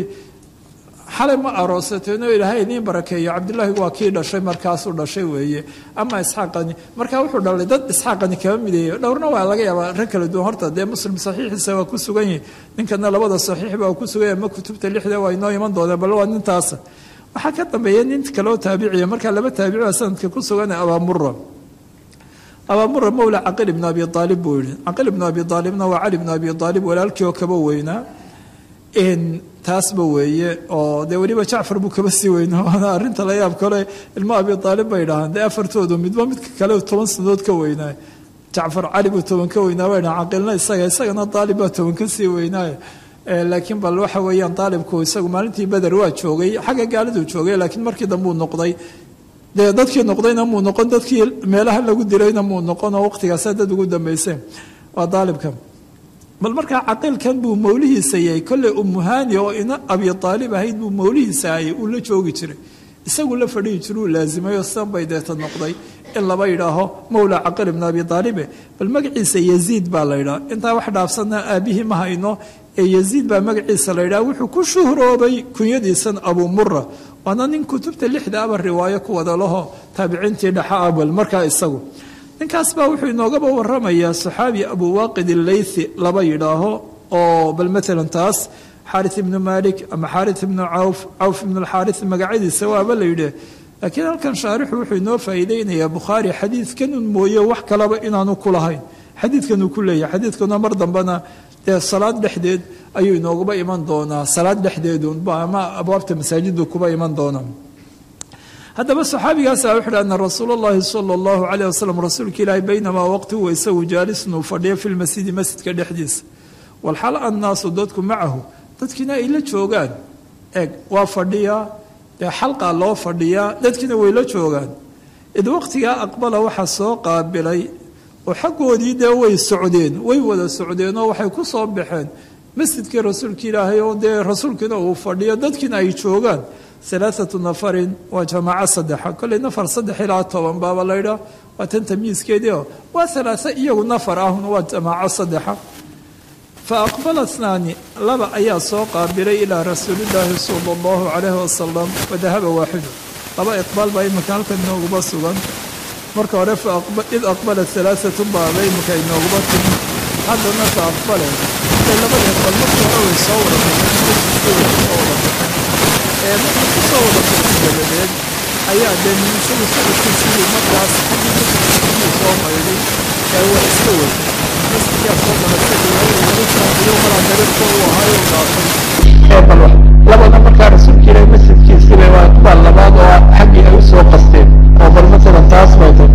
xalay ma aroosateeno ilaahay idiin barakeeyo cabdillaahi waa kii dhashay markaasuu dhashay weeye ama isxaaqani markaa wuxuu dhalay dad isxaaqani kaba mideeyo dhowrna waa laga yaabaa rag kala duwan horta dee muslim saxiixiisa waa ku sugan yihi ninkana labada saxiix baa ku sugan yahay ma kutubta lixda waa inoo iman doonaa bal waa nintaasa waxaa ka dambeeya nin kaloo taabiciya markaa laba taabici baa sanadka ku sugan abaamura abaamura mawla caqil ibnu abi aalib buu yihi caqil ibnu abi aalibna waa cali ibnu abi aalib walaalkii oo kaba weynaa taasba weeye oo dee weliba jacfar buu kaba sii weynaa waana arrinta la yaab kale ilmo abi aalib bay dhahaan dee afartoodu midba midka kale toban sanadood ka weynaayo jacfar cali buu toban ka weynaa bay dhahaan caqilna isaga isagana aalib baa toban ka sii weynaayo laakiin bal waxa weeyaan aalibku isagu maalintii beder waa joogay xagga gaaliduu joogay laakiin markii dambe uu noqday dee dadkii noqdayna muu noqon dadkii meelaha lagu dilayna muu noqon oo waqtigaasa dad ugu dambeyseen waa aalibka bal markaa caqiilkan buu mawlihiisa yahay kolley umuhani oo ina abi aalib ahayd buu mawlihiisa hayay uu la joogi jiray isagu la fadhihi jira uu laazimayo sidan bay deeta noqday in laba yidhaaho mawla caqil ibn abi aalibe bal magaciisa yaziid baa la yidhaha intaa wax dhaafsanna aabbihii ma hayno ee yaziid baa magaciisa la yidhaha wuxuu ku shuhroobay kunyadiisan abuu mura waana nin kutubta lixda aba riwaayo ku wada laho taabiciintii dhaxa abal markaa isagu ninkaas baa wuxuu inoogaba waramayaa saxaabi abuu waaqid illaythi laba yidhaaho oo bal maalan taas xaari ibnu malik ama xaari ibnu cawf cawf ibnu alxaari magacyadiisa waaba la yidhi laakiin halkan shaarixu wuxuu inoo faa'iideynayaa bukhaari xadiidkan un mooye wax kalaba inaanu ku lahayn xadiidkan uu ku leeyahay xadiidkuna mar dambena dee salaad dhexdeed ayuu inoogaba iman doonaa salaad dhexdeedunba ama abwaabta masaajiddu kuba iman doonaa haddaba saxaabigaasa wuxu uhi ana rasuula اllahi salى اllahu alayh wasalam rasuulka ilaahi baynamaa waqti huwa isagu jaalisun uu fadhiyo fi lmasjidi masjidka dhexdiisa walxal annaasu dadku macahu dadkiina ay la joogaan eeg waa fadhiyaa dee xalqaa loo fadhiyaa dadkiina way la joogaan id waqtigaa aqbala waxaa soo qaabilay oo xaggoodii dee way socdeen way wada socdeen oo waxay ku soo baxeen masjidkii rasuulka ilaahay oo dee rasuulkiina uu fadhiyo dadkiina ay joogaan alaaatu nafarin waa jamaaco saddexa kolley nafar saddex ilaa toban baaba laydhaa waa tan tamyiiskeedii oo waa alaaa iyagu nafar ahuna waa jamaaco saddexa fa aqbala snaani laba ayaa soo qaabilay ilaa rasuulillaahi sala allahu calayhi wasalam wadahaba waaxidu laba iqbaal baa imika halkan inooguba sugan marka hore id aqbala alaaatu baaba imika inooguba timi haddana fa aqbale labada iqbaal markii hore way soo wada markii kusoo wada bixin dabadeed ayaa dee nimisadu socodkiisii markaas xaggii soo maydhay ee waa iska wada masjidkaa soo maratay iyo malaa dariiqka uu ahaayo u dhaafay ee bal labada markaa rasuulka ilahi masjidkiisiba waa kubaal labaad oo xaggii ay usoo qasteen oo bal masalan taas bay tahay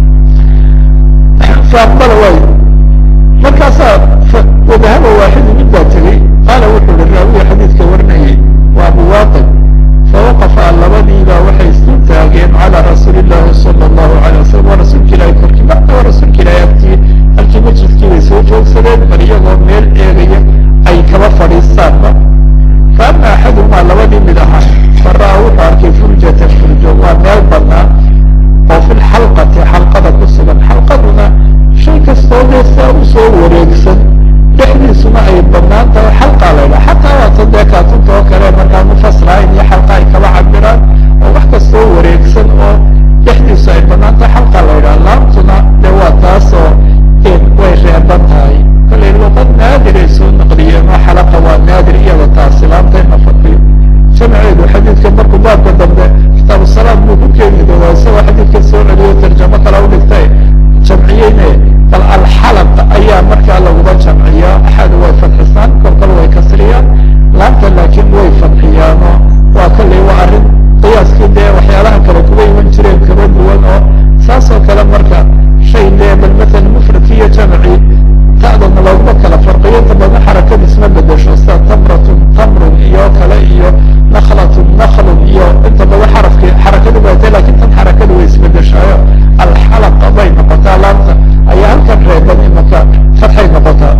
faaqbala waayo markaasaa wadahaba waaxidu mid baa tegey qaala wuxuu hi raawiga xadiidka warinayay waa abu waaqid fawaqafa labadiibaa waxay isu taageen calaa rasuuli llahi sala allahu alayh wasalam waa rasuulka ilahi korkii marka waa rasuulka ilahi agtii halkii majliskii bay soo joogsadeen bal iyagoo meel eegaya ay kaba fadhiistaanba fa ama axaduhumaa labadii mid ahaa fara-a wuxuu arkay furjata furjo waa meel banaan oo fi lxalqati xalqada ku sugan xalqaduna shay kastoo dee saa usoo wareegsan dhexdiisuna ay banaan tahay xalqaa la ydhaha xataa waata dee kaatunta oo kale markaa mufasrahayn iyo xalqa ay kaba cabiraan oo wax kastoo wareegsan oo dhexdiisu ay banaan tahay xalqaa la ydhaha laamtuna dee waa taasoo way reeban tahay kale luqad naadir ay soo naqliyeen oo xalaqa waa naadir iyada taasi laamta in la fadhiyo jamceedu xadiidka markuu baabka dambe kitaabu salaam buu ku keeni doonaa isagoo xadiidka soo celiyo tarjamo kale u dhigtay jamciyeyne bal alxalaq ayaa markaa laguba jamciyaa axad way fadxisaan kolkol way kasriyaan laamta laakiin way fadxiyaano waa kolley waa arrin qiyaaskii dee waxyaalaha kale kuga iman jireen kaba duwan oo saas oo kale marka shay dee bal masalan mufradki iyo jamci ta'dana looguma kala farqiyo inta badan xarakada isma bedesho sida tamratun tamrun iyo kale iyo naklatun naklun iyo inta badan xarafki xarakadu baatay lakin tan xarakadu way isbedeshaayo alxalaqa bay noqotaa laamta ayaa halkan reeban imaka fatxay noqotaa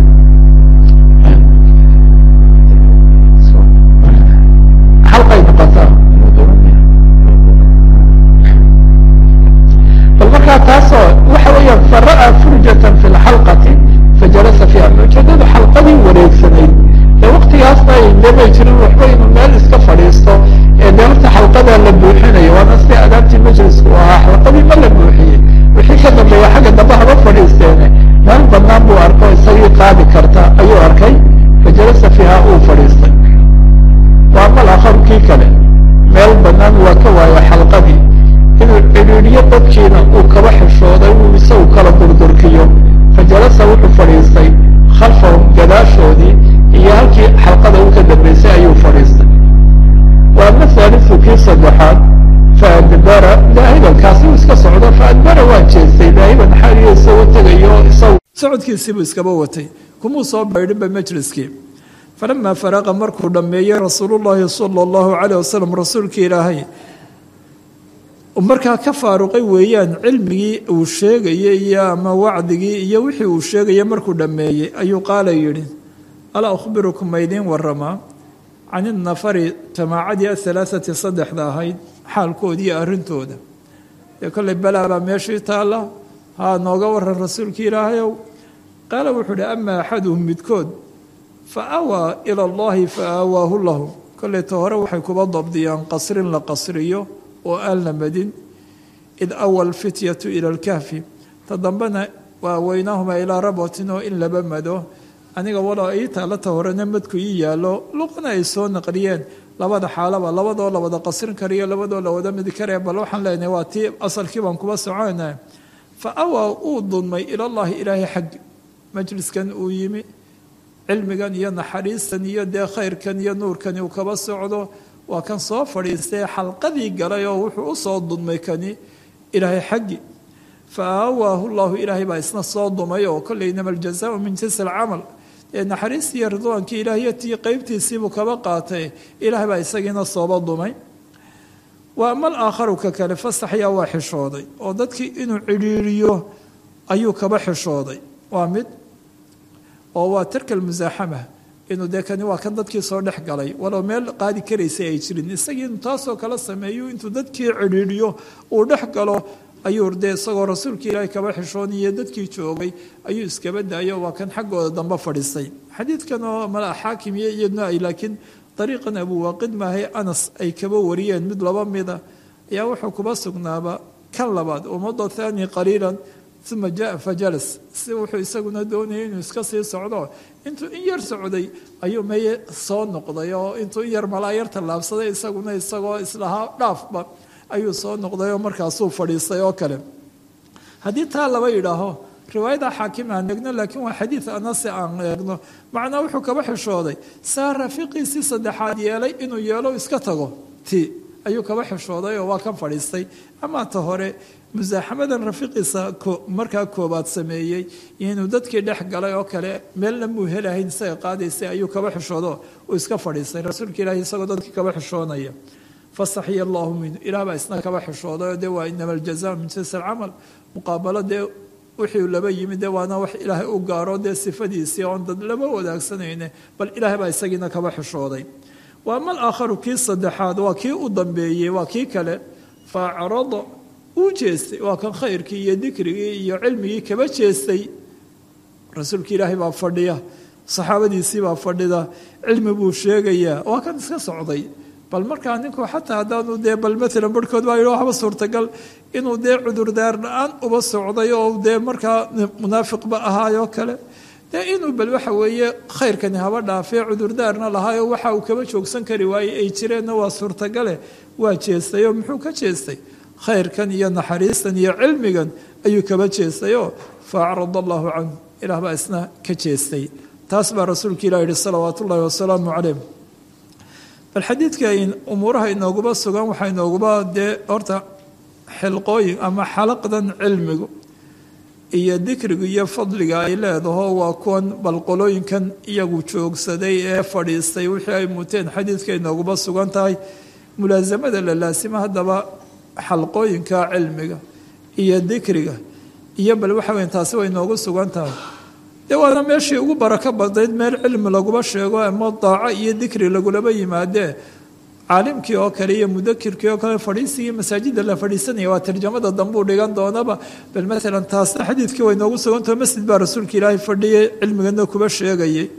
xalqay noqotaa bal markaa taasoo waxa weeyaan fara'a furjatan fi lxalqati fajalasa fiiha ujeedada xalqadii wareegsanayd dee waktigaasna demay jirin waxba inuu meel iska fadhiisto ee dee horta xalqadaa la buuxinayo waana sida adaabtii majlisku ahaa xalqadii ma la buuxiyey wixii ka dambeeya xagga dambe haba fadhiisteene meel banaan buu arko isagii qaadi karta ayuu arkay fajalasa fiiha uu fadhiistay waa mal akharu kii kale meel banaan waa ka waayo xalqadii inuu cidhiidhiyo dadkiina uu kaba xishooday uu isagu kala durdurkiyo fajalasa wuxuu fadhiistay khalfahum gadaashoodii iyo halkii xalqada u ka dambeysay ayuu fadhiistay waa mathalisu kii saddexaad faadbara daahiban kaasi uu iska socdo faadbara waa jeestay daahiban xaaliyo isagoo tegayo isagu socodkiisiibuu iskaba watay kumuu soo baydhinba majliskii falamaa faraqa markuu dhammeeyey rasuulu llaahi sala allahu calayh wasalam rasuulkii ilaahay markaa ka faaruqay weeyaan cilmigii uu sheegayey iyo ama wacdigii iyo wixii uu sheegayay markuu dhammeeyey ayuu qaala yidhi alaa ukhbirukum ma idiin waramaa can innafari jamaacadii ahalaathati saddexda ahayd xaalkoodii arrintooda dee kollay balaa baa meeshii taalla haa nooga waran rasuulkii ilaahayow qaala wuxuu uhi ama axaduhum midkood fa awaa ila allahi fa aawaahu lahu kolleyta hore waxay kuba dabdiyaan qasrin la qasriyo oo aan la madin id awa alfityatu ila alkahfi ta dambena waa weynaahuma ilaa rabotin oo in laba mado aniga walo ii taalata horena madku ii yaallo luqana ay soo naqliyeen labada xaalaba labadoo la wada qasrin kariyo labadoo la wada midi karaya bal waxaan leenahay waa tii asalkii baan kuba socona fa awaa uu dulmay ilallahi ilaahay xaggi majliskan uu yimi cilmigan iyo naxariistan iyo dee khayrkan iyo nuurkani uu kaba socdo waa kan soo fadhiistay xalqadii galay oo wuxuu usoo dulmay kani ilaahay xaggi fa aawaahu llahu ilaahay baa isna soo dumay oo kolley inama aljazaau min jinsi alcamal ee naxariistii iyo ridwaankii ilaahyatii qeybtiisiibuu kaba qaatay ilaahay baa isagiina sooba dumay waa mal aakharu ka kale fasaxyaa waa xishooday oo dadkii inuu cidhiiriyo ayuu kaba xishooday waa mid oo waa tarka almusaaxama inuu dee kani waa kan dadkii soo dhex galay walow meel qaadi karaysay ay jirin isagii inuu taasoo kala sameeyo intuu dadkii cidhiidhiyo uu dhex galo ayuu dee isagoo rasuulkii ilaahay kaba xishooniyo dadkii joogay ayuu iskaba daayo waa kan xaggooda dambe fadhiistay xadiidkan oo mala xaakim iyo iyadna ay laakiin dariiqan abuwaaqid maahay anas ay kaba wariyeen mid laba mida ayaa wuxuu kuba sugnaaba kan labaad umada thani qaliilan uma jaa fajalas si wuxuu isaguna doonayay inuu iska sii socdo intuu in yar socday ayuu meye soo noqday oo intuu in yar malaa yar tallaabsaday isaguna isagoo islahaa dhaafba ayuu soo noqday oo markaasuu fadhiistay oo kale haddii taa laba yidhaaho riwaayada xaakim aan eegno laakiin waa xadiid anase aan eegno macnaa wuxuu kaba xishooday saa rafiiqiisii saddexaad yeelay inuu yeelo iska tago ti ayuu kaba xishooday oo waa kan fadhiistay amaa ta hore musaaxamadan rafiiqiisa markaa koobaad sameeyey iyo inuu dadkii dhex galay oo kale meelna muu helahayn isaga qaadaysay ayuu kaba xishoodo uu iska fadhiistay rasuulka ilaahi isagoo dadkii kaba xishoonaya fastaxiya allahu minhu ilaah baa isna kaba xishooday oo dee waa inama aljazaa min jinsi alcamal muqaabalo dee wixii laba yimid dee waana wax ilaahay u gaaro dee sifadiisii oon dad lama wadaagsanayne bal ilaahay baa isagiina kaba xishooday wa ama alaakharu kii saddexaad waa kii u dambeeyey waa kii kale fa acrada uu jeestay waa kan khayrkii iyo dikrigii iyo cilmigii kaba jeestay rasuulka ilaahay baa fadhiya saxaabadiisii baa fadhida cilmi buu sheegayaa waa kan iska socday bal markaa ninku xataa haddaanu dee bal maalan barhkood baa yidhi waxba suurtagal inuu dee cudurdaar la-aan uba socday oo dee markaa munaafiqba ahaayoo kale dee inuu bal waxa weeye khayrkani haba dhaafee cudurdaarna lahaayoo waxa uu kaba joogsan kari waayey ay jireenna waa suurtagale waa jeestay oo muxuu ka jeestay khayrkan iyo naxariistan iyo cilmigan ayuu kaba jeestayoo fa acrada allahu canhu ilaah baa isna ka jeestay taas baa rasuulka ilah yihi salawaat ullahi wasalaamu calayh bal xadiidka umuuraha inooguba sugan waxaa inooguba dee horta xilqooyin ama xalaqdan cilmigu iyo dikrigu iyo fadliga ay leedaho waa kuwan balqolooyinkan iyagu joogsaday ee fadhiistay wixii ay muteen xadiidka inooguba sugan tahay mulaasamada la laasima haddaba xalqooyinka cilmiga iyo dikriga iyo bal waxa weyn taasi way inoogu sugan tahay dee waana meeshii ugu barako badnayd meel cilmi laguba sheego ama daaco iyo dikri lagulaba yimaadee caalimkii oo kale iyo mudakirkii oo kale fadhiisigii masaajida la fadhiisanaya waa tarjamada dambuu dhigan doonaba bal maalan taasna xadiidkii way noogu sugantaho masjid baa rasuulka ilaahay fadhiyay cilmigana kuba sheegayay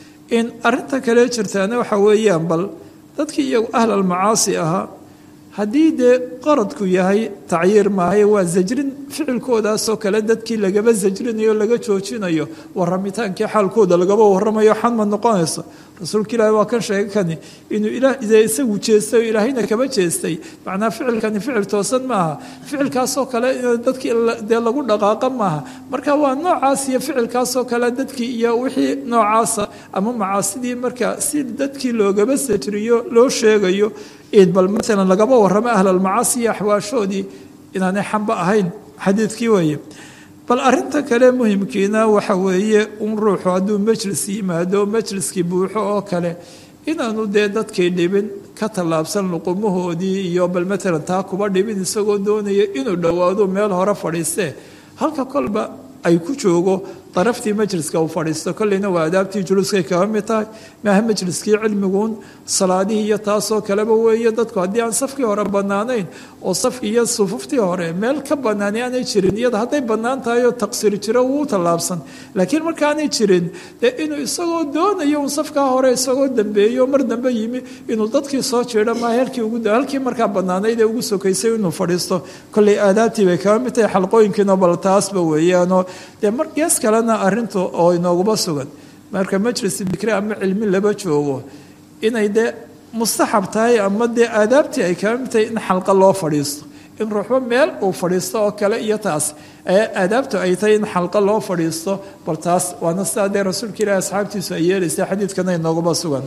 in arinta kale jirtaana waxa weeyaan bal dadkii iyagu ahlalmacaasi ahaa haddii dee qaradku yahay tacyiir maahaye waa zajrin ficilkoodaasoo kale dadkii lagaba zajrinayo laga joojinayo waramitaankai xaalkooda lagaba waramayo xanma noqonayso rasuulka ilaahi waa kan sheegay kani inuu isagu jeestay oo ilaahayna kaba jeestay macnaa ficilkani ficil toosan maaha ficilkaasoo kale dadkii dee lagu dhaqaaqa maaha marka waa noocaas iyo ficilkaasoo kale dadkii iyo wixii noocaasa ama macaasidii marka si dadkii loogaba sajriyo loo sheegayo bal maalan lagaba waramo ahlalmacaasi iyo axwaashoodii inaanay xamba ahayn xadiidkii weeye bal arinta kale muhimkiina waxa weeye un ruuxu hadduu majlis yimaado majliskii buuxo oo kale inaanu dee dadkii dhibin ka tallaabsan luqumahoodii iyo bal maalan taa kuba dhibin isagoo doonaya inuu dhowaado meel hore fadhiistee halka kolba ay ku joogo daraftii majliska uu fadhiisto kolleyna waa adaabtii juluuskay kaga mid tahay maaha majliskii cilmiguun salaadihii iyo taasoo kaleba weeye dadku haddii aan safkii hore bannaanayn oo safkii iyo sufuftii hore meel ka bannaani aanay jirin iyada hadday bannaan tahay oo taqsiir jiro wuu tallaabsan laakiin markaanay jirin dee inuu isagoo doonayo un safkaa hore isagoo dambeeyo mar dambe yimi inuu dadkii soo jeedho maa halkii ugu halkii markaa bannaanayd ee ugu sokaysay inuu fadhiisto kolley aadaabtii bay kaga mid tahay xalqooyinkiina bal taasba weeyaanoo dee mar gees kale arintu oo inooguba sugan marka majlis dikri ama cilmi laba joogo inay dee mustaxab tahay ama dee aadaabtii ay kaga mid tahay in xalqa loo fadhiisto in ruuxba meel uu fadhiisto oo kale iyo taas ee aadaabtu ay tahay in xalqa loo fadhiisto bal taas waana sidaa dee rasuulka ilahi asxaabtiisu ay yeelaysa xadiidkana inooguba sugan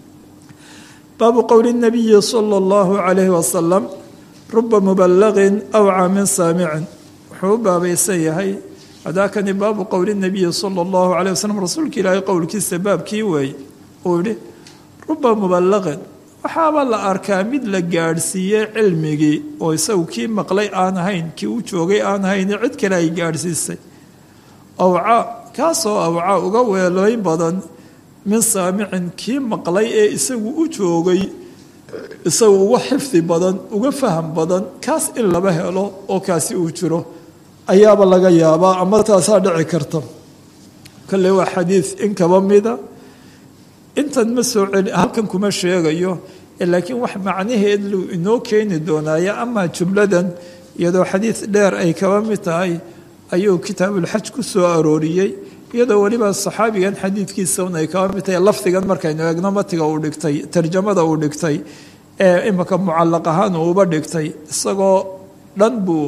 baabu qowli nabiyi sala allahu calayhi wasalam ruba mubalaqin awca min saamicin wuxuu u baabaysan yahay hadaakani baabu qowli nabiyi sala allahu calayh wasalam rasuulka ilaahay qowlkiisa baabkii weeye uu yihi ruba mubalaqin waxaaba la arkaa mid la gaadhsiiyey cilmigii oo isagu kii maqlay aan ahayn kii u joogay aan ahayn cid kale ay gaadhsiisay awca kaasoo awca uga weelooyn badan min saamicin kii maqlay ee isagu u joogay isagu uga xifdi badan uga faham badan kaas in laba helo oo kaasi uu jiro ayaaba laga yaabaa ama taasaa dhici karta kale waa xadiid in kaba mida intan ma soo celi halkan kuma sheegayo laakiin wax macnaheed lu inoo keeni doonaaye ama jumladan iyadoo xadiid dheer ay kaba mid tahay ayuu kitaabulxaj ku soo arooriyey iyadoo weliba saxaabigan xadiidkiisa un ay kaba mid tahay lafdigan markaynu eegno matiga uu dhigtay tarjamada uu dhigtay ee imika mucalaq ahaan uuba dhigtay isagoo dhan buu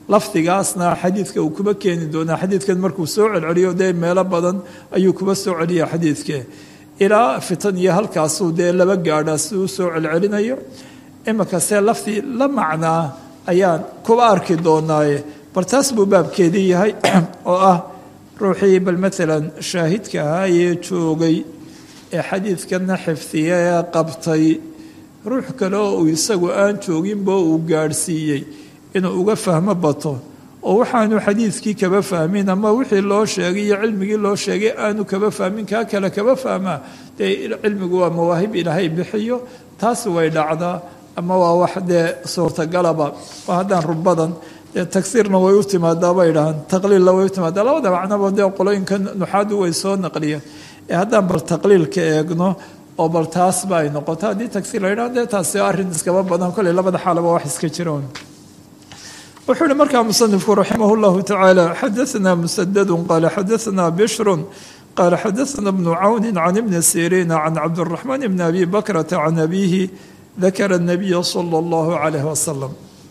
lafdigaasna xadiidka uu kuba keeni doonaa xadiidkan markuu soo celceliyo dee meelo badan ayuu kuba soo celiya xadiidke ilaa fitan iyo halkaasuu dee laba gaadha si uu soo celcelinayo iminkase lafdi la macnaa ayaan kuba arki doonaaye bal taas buu baabkeedii yahay oo ah ruuxii bal maalan shaahidka ahaa ee joogay ee xadiidkana xifdiya ee qabtay ruux kale oo uu isagu aan jooginba uu gaadhsiiyey inuu uga fahmo bato oo waxaanu xadiidkii kaba fahmin ama wixii loo sheegay iyo cilmigii loo sheegay aanu kaba fahmin kaa kale kaba fahmaa dee cilmigu waa mawaahib ilaahay bixiyo taasi way dhacdaa ama waa wax dee suurtagalaba waa haddaan rubadan dee tagsiirna way u timaadaa bay dhahaan taqliilna way u timaadaa labada macnaba dee qolooyinka nuxaadu way soo naqliyeen ee haddaan bal taqliilka eegno oo bal taasba ay noqoto haddii tagsiir la yidhaha dee taasi arrin iskaba badan kolley labada xaalaba wax iska jiroon wuxuu uhi markaa musanifku raximah اllahu tacaala xadaثna musadadu qaala xadaثna bishru qaala xadaثna bnu cawni can ibni siriina can cabdالraxmaan bni abi bakrata can abihi dakara الnabiya salى اllahu calayh wasalam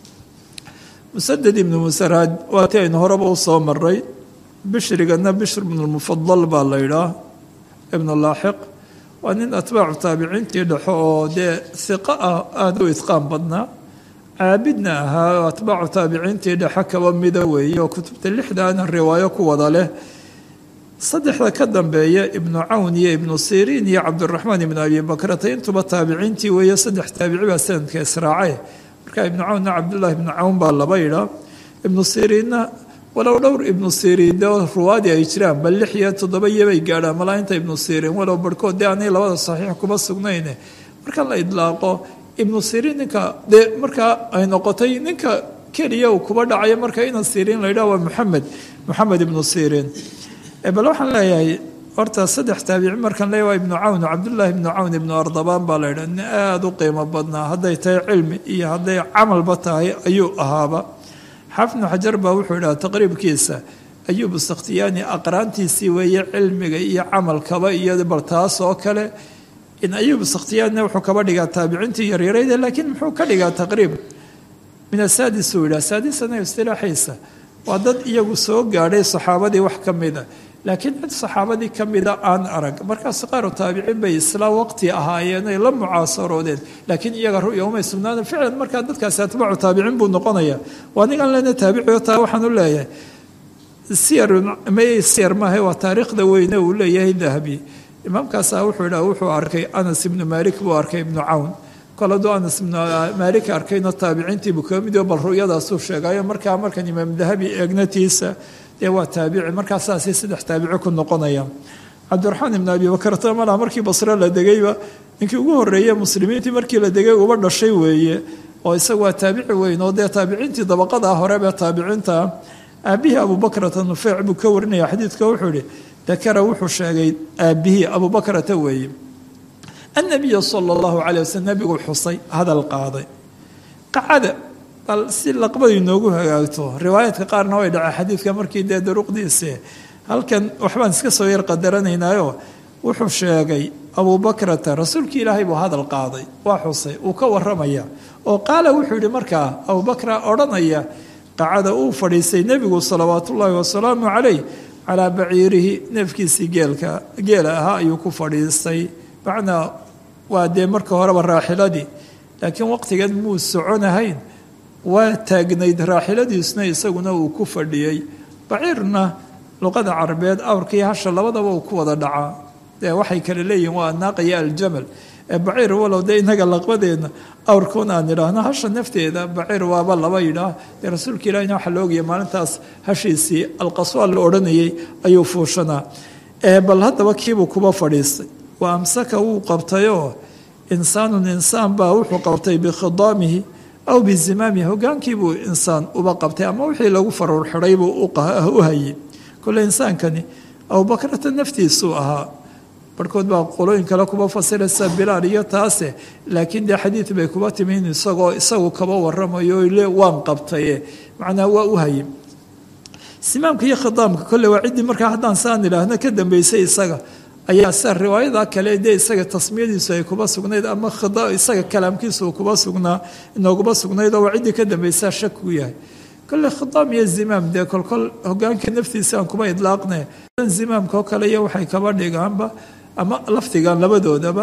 musaded ibnu musaraad waatii aynu horeba u soo maray bishrigana bishr bnu lmufadal baa la yidhaah ibnu laaxiq waa nin atbaacu taabiciintii dhexo oo dee hiqo ah aada u idqaan badnaa caabidna ahaa oo atbaacu taabiciintii dhexe kaba mida weeye oo kutubta lixdaana riwaayo ku wada leh saddexda ka dambeeya ibnu cawn iyo ibnu siriin iyo cabdiraxmaan ibnu abi bakrata intuba taabiciintii weeye saddex taabici baa sanadka israace marka ibnu cawnna cabdullaahi ibnu cawn baa laba yidhaa ibnu siriinna walow dhowr ibnu siriin de ruwaadi ay jiraan bal lix iyo toddoba iyobay gaadhaan malaainta ibnu siriin walow barhkood dee aanay labada saxiix kuma sugnayne marka la idlaaqo ibnu siriin ninka dee markaa ay noqotay ninka keliya uu kuba dhacayo marka ina siriin la yidhah waa moxamed moxamed ibnu siriin bal waxaan leeyahay horta saddex taabici markaan leeyahy waa ibnu cawn cabdullaahi ibnu cawn ibnu ardabaan baa la yidhah nin aada u qiimo badnaa hadday tahay cilmi iyo hadday camalba tahay ayuu ahaaba xaafid ibnu xajar baa wuxuu yidhaha taqriibkiisa ayuub sakhtiyaani aqraantiisii weeye cilmiga iyo camalkaba iyo bal taas oo kale in ayuub sakhtiyaanina wuxuu kaba dhigaa taabiciintii yaryarayda laakiin muxuu ka dhigaa taqriib min asaadis uu yidhaha saadisana istilaaxiisa waa dad iyagu soo gaadhay saxaabadii wax ka mida laakiin cid saxaabadii ka mida aan arag markaas qaaru taabiciin bay isla waqti ahaayeen ay la mucaasaroodeen laakiin iyaga ru'ya umay sugnaana ficlan markaa dadkaasi atbaacu taabiciin buu noqonaya waa ningan leena taabiciyo taa waxaan u leeyahay siyar may siyar maaha waa taariikhda weyne uu leeyahay dahabi imaamkaasaa wuxuu yidhaha wuxuu arkay anas ibnu maalik buu arkay ibnu cawn kol hadduu anas ibnu maalik arkayno taabiciintiibuu kaga mid bal ru'yadaasuu sheegayo markaa markan imaam dahabi eegnatiisa dee waa taabici markaa saasay saddex taabici ku noqonaya cabdiraxmaan ibnu abi bakrata malaha markii basre la degayba ninkii ugu horreeye muslimiintii markii la degay uba dhashay weeye oo isaga waa taabici weyn oo dee taabiciintii dabaqada horebe taabiciinta aabihii abubakrata nufeyc buu ka warinaya xadiidka wuxuu ihi dakara wuxuu sheegay aabihii abubakrata weeye annabiya sala allahu calay waslm nebiguu xusay hadal qaaday qacada bal si laqbadu inoogu hagaagto riwaayaadka qaarna way dhaceen xadiidka markii dee daruqdiise halkan waxbaan iska soo yar qadaranaynaayo wuxuu sheegay abubakrata rasuulkii ilaahay buu hadal qaaday waa xusay uu ka waramaya oo qaala wuxuu yihi markaa abubakra odhanaya qacada uu fadhiistay nebigu salawaat ullaahi wasalaamu calayh calaa baciirihi neefkiisii geelka geela ahaa ayuu ku fadhiistay macnaa waa dee marka horeba raaxiladii laakiin waqtigan muu soconahayn waa taagnayd raaxiladiisna isaguna uu ku fadhiyey baciirna luqada carabeed awrkii hasha labadaba uu ku wada dhacaa dee waxay kale leeyihin waa anaaqiyo aljamal ee baciir walow dee inaga laqbadeedna awrkuun aan idhaahno hasha nafteeda baciir waaba laba yidhaah dee rasuulka ilahina waxaa la ogaya maalintaas hashiisii alqaswaal la odhanayay ayuu fuushanaa bal haddaba kiibuu kuba fadhiistay wa amsaka wuu qabtayoo insaanun insaan baa wuxuu qabtay bikhidaamihi aw bizimaamihi hogaankiibuu insaan uba qabtay ama wixii lagu faruur xidhay buu u hayay kole insaankani abubakrata naftiisuu ahaa barhkood baa qolooyin kale kuba fasiraysa bilaal iyo taase laakiin dee xadiid bay kuba timi in isagoo isagu kaba waramayo le waan qabtaye macnaa waa u hayay simaamka iyo khidaamka kolle waa ciddii markaa haddaan saan idhaahno ka dambeysay isaga ayaa sa riwaayada kale dee isaga tasmiyadiisu ay kuba sugnayd ama isaga kalaamkiisu kuba sugnaa inooguma sugnayd oo waa ciddii ka dambeysaa shak ku yahay kolle khitaam iyo zimaam dee kolkol hogaanka naftiisa aan kuma idlaaqne zimaamka oo kale iyo waxay kaba dhigaanba ama lafdigan labadoodaba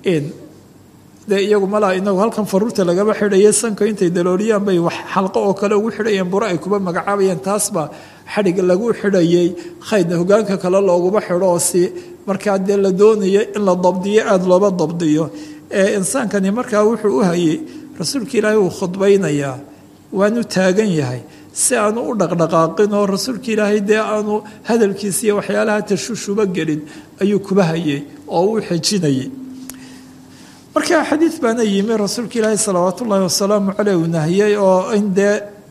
dee iyagu malaa inagu halkan faruurta lagaba xidhaye sanka intay dalooliyaan bay wax xalqo oo kale ugu xidhayeen buro ay kuba magacaabayeen taasba xadhig lagu xidhayay khaydna hogaanka kale looguma xidho oo si markaa dee la doonayo in la dabdiyo aada looba dabdiyo ee insaankani markaa wuxuu u hayay rasuulka ilaahay uu khudbaynayaa waanu taagan yahay si aanu u dhaqdhaqaaqin oo rasuulka ilaahay dee aanu hadalkiisa iyo waxyaalaha tashushuba gelin ayuu kuba hayay oo u xejinayay marka xadiid baana yimi rasuulka ilaahi salawaat ullaahi wasalaamu caleyh uu nahiyey oo in dee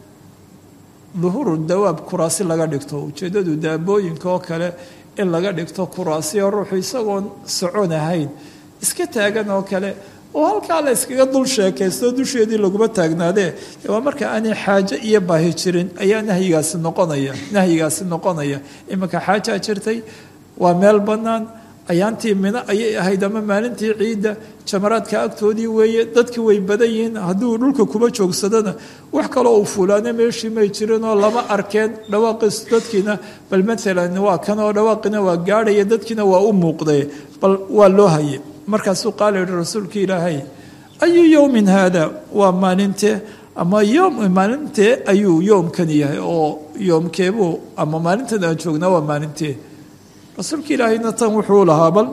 duhuuru dawaab kuraasi laga dhigto ujeeddadu daabooyinka oo kale in laga dhigto kuraasi oo ruuxu isagoon socon ahayn iska taagan oo kale oo halkaa la iskaga dul sheekaysto dusheedii laguma taagnaadee waa marka aanay xaajo iyo baahi jirin ayaa nahyigaasi noqonaya nahyigaasi noqonaya iminka xaajaa jirtay waa meel bannaan ayaantii mino ayay ahayd ama maalintii ciidda jamaraadka agtoodii weeye dadkii way badan yihiin hadduu dhulka kuba joogsadana wax kaloo uu fuulaana meeshii may jirinoo lama arkeen dhawaaqiis dadkiina bal maalan waa kan oo dhawaaqina waa gaadhaya dadkiina waa u muuqday bal waa loo hayay markaasuu qaala yihi rasuulka ilaahay ayu yowmin haada waa maalintee ama yom maalintee ayuu yoomkan yahay oo yoomkeebuu ama maalintan aan joognaa waa maalintee rasuulka ilaahayna tan wuxuu lahaa bal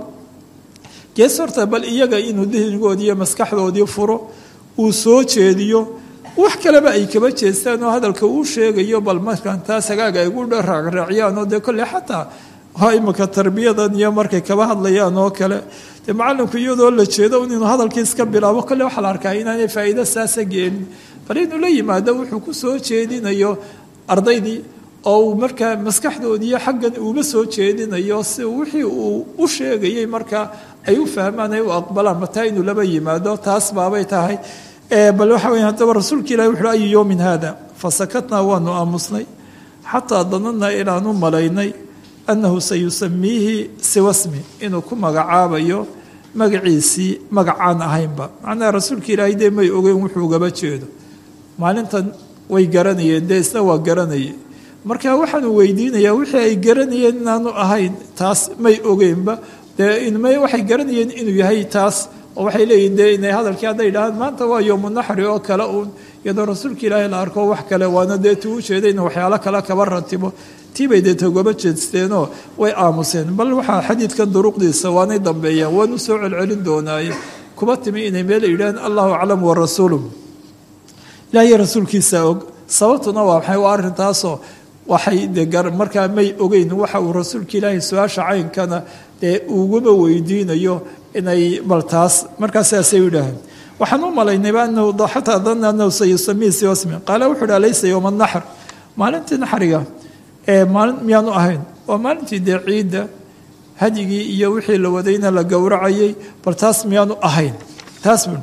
gees horta bal iyaga inuu dihnigoodii iyo maskaxdoodii furo uu soo jeediyo wax kaleba ay kaba jeestaan oo hadalka uu sheegayo bal markaan taas hagaaga ay gu raacraaciyaan oo dee kolley xataa waa imika tarbiyadan iyo markay kaba hadlayaan oo kale dee macalinku iyadoo la jeedo inuu hadalkii iska bilaabo kolley waxaa la arkaa inaanay faa'iido saasa geenin bal inuu la yimaado wuxuu ku soo jeedinayo ardaydii oo uu markaa maskaxdoodiiyo xaggan uuba soo jeedinayo si wixii uu u sheegayay markaa ay u fahmaan ay u aqbalaan mataa inuu laba yimaado taas baabay tahay bal waxa weya haddaba rasuulka ilahi wuxuui ayu yowmin haada fasakatnaa waanu aamusnay xataa danadnaa inaanu malaynay annahu sayusamiihi siwasmi inuu ku magacaabayo magaciisii magacaan ahaynba macnaha rasuulka ilaahay dee may ogeyn wuxuu ugaba jeedo maalintan way garanayeen dee isna waa garanayay marka waxaanu weydiinayaa wixii ay garanayeen inaanu ahayn taas may ogeynba dee may waxay garanayeen inuu yahay taas oo waxay leeyihin dee inay hadalkii hadday dhahaan maanta waa yowmu naxri oo kale uun iyadoo rasuulka ilaahay la arko wax kale waana dee tuu ujeeday in waxyaalo kale kaba ratibo tiibay dee togaba jeesteenoo way aamuseen bal waxaa xadiidkan duruqdiisa waanay dambeeyaan waanu soo celcelin doonaaye kuba timi inay meel yidhaaheen allahu aclam wa rasuulu ilaahiyo rasuulkiisa og sababtuna waa maxay waa arrintaasoo waxay de markaa may ogeyn waxa uu rasuulka ilaahay su-aasha caynkana dee uguma weydiinayo inay bal taas markaas saasay yidhaaheen waxaan u malaynayba anahu xataa danna anahu sayusamihi siwasmi qaala wuxuu uhi alaysa yowma naxr maalintii naxriga ee maalin miyaanu ahayn waa maalintii dee ciidda hadyigii iyo wixii la wadayna la gowracayay bal taas miyaanu ahayn taas bu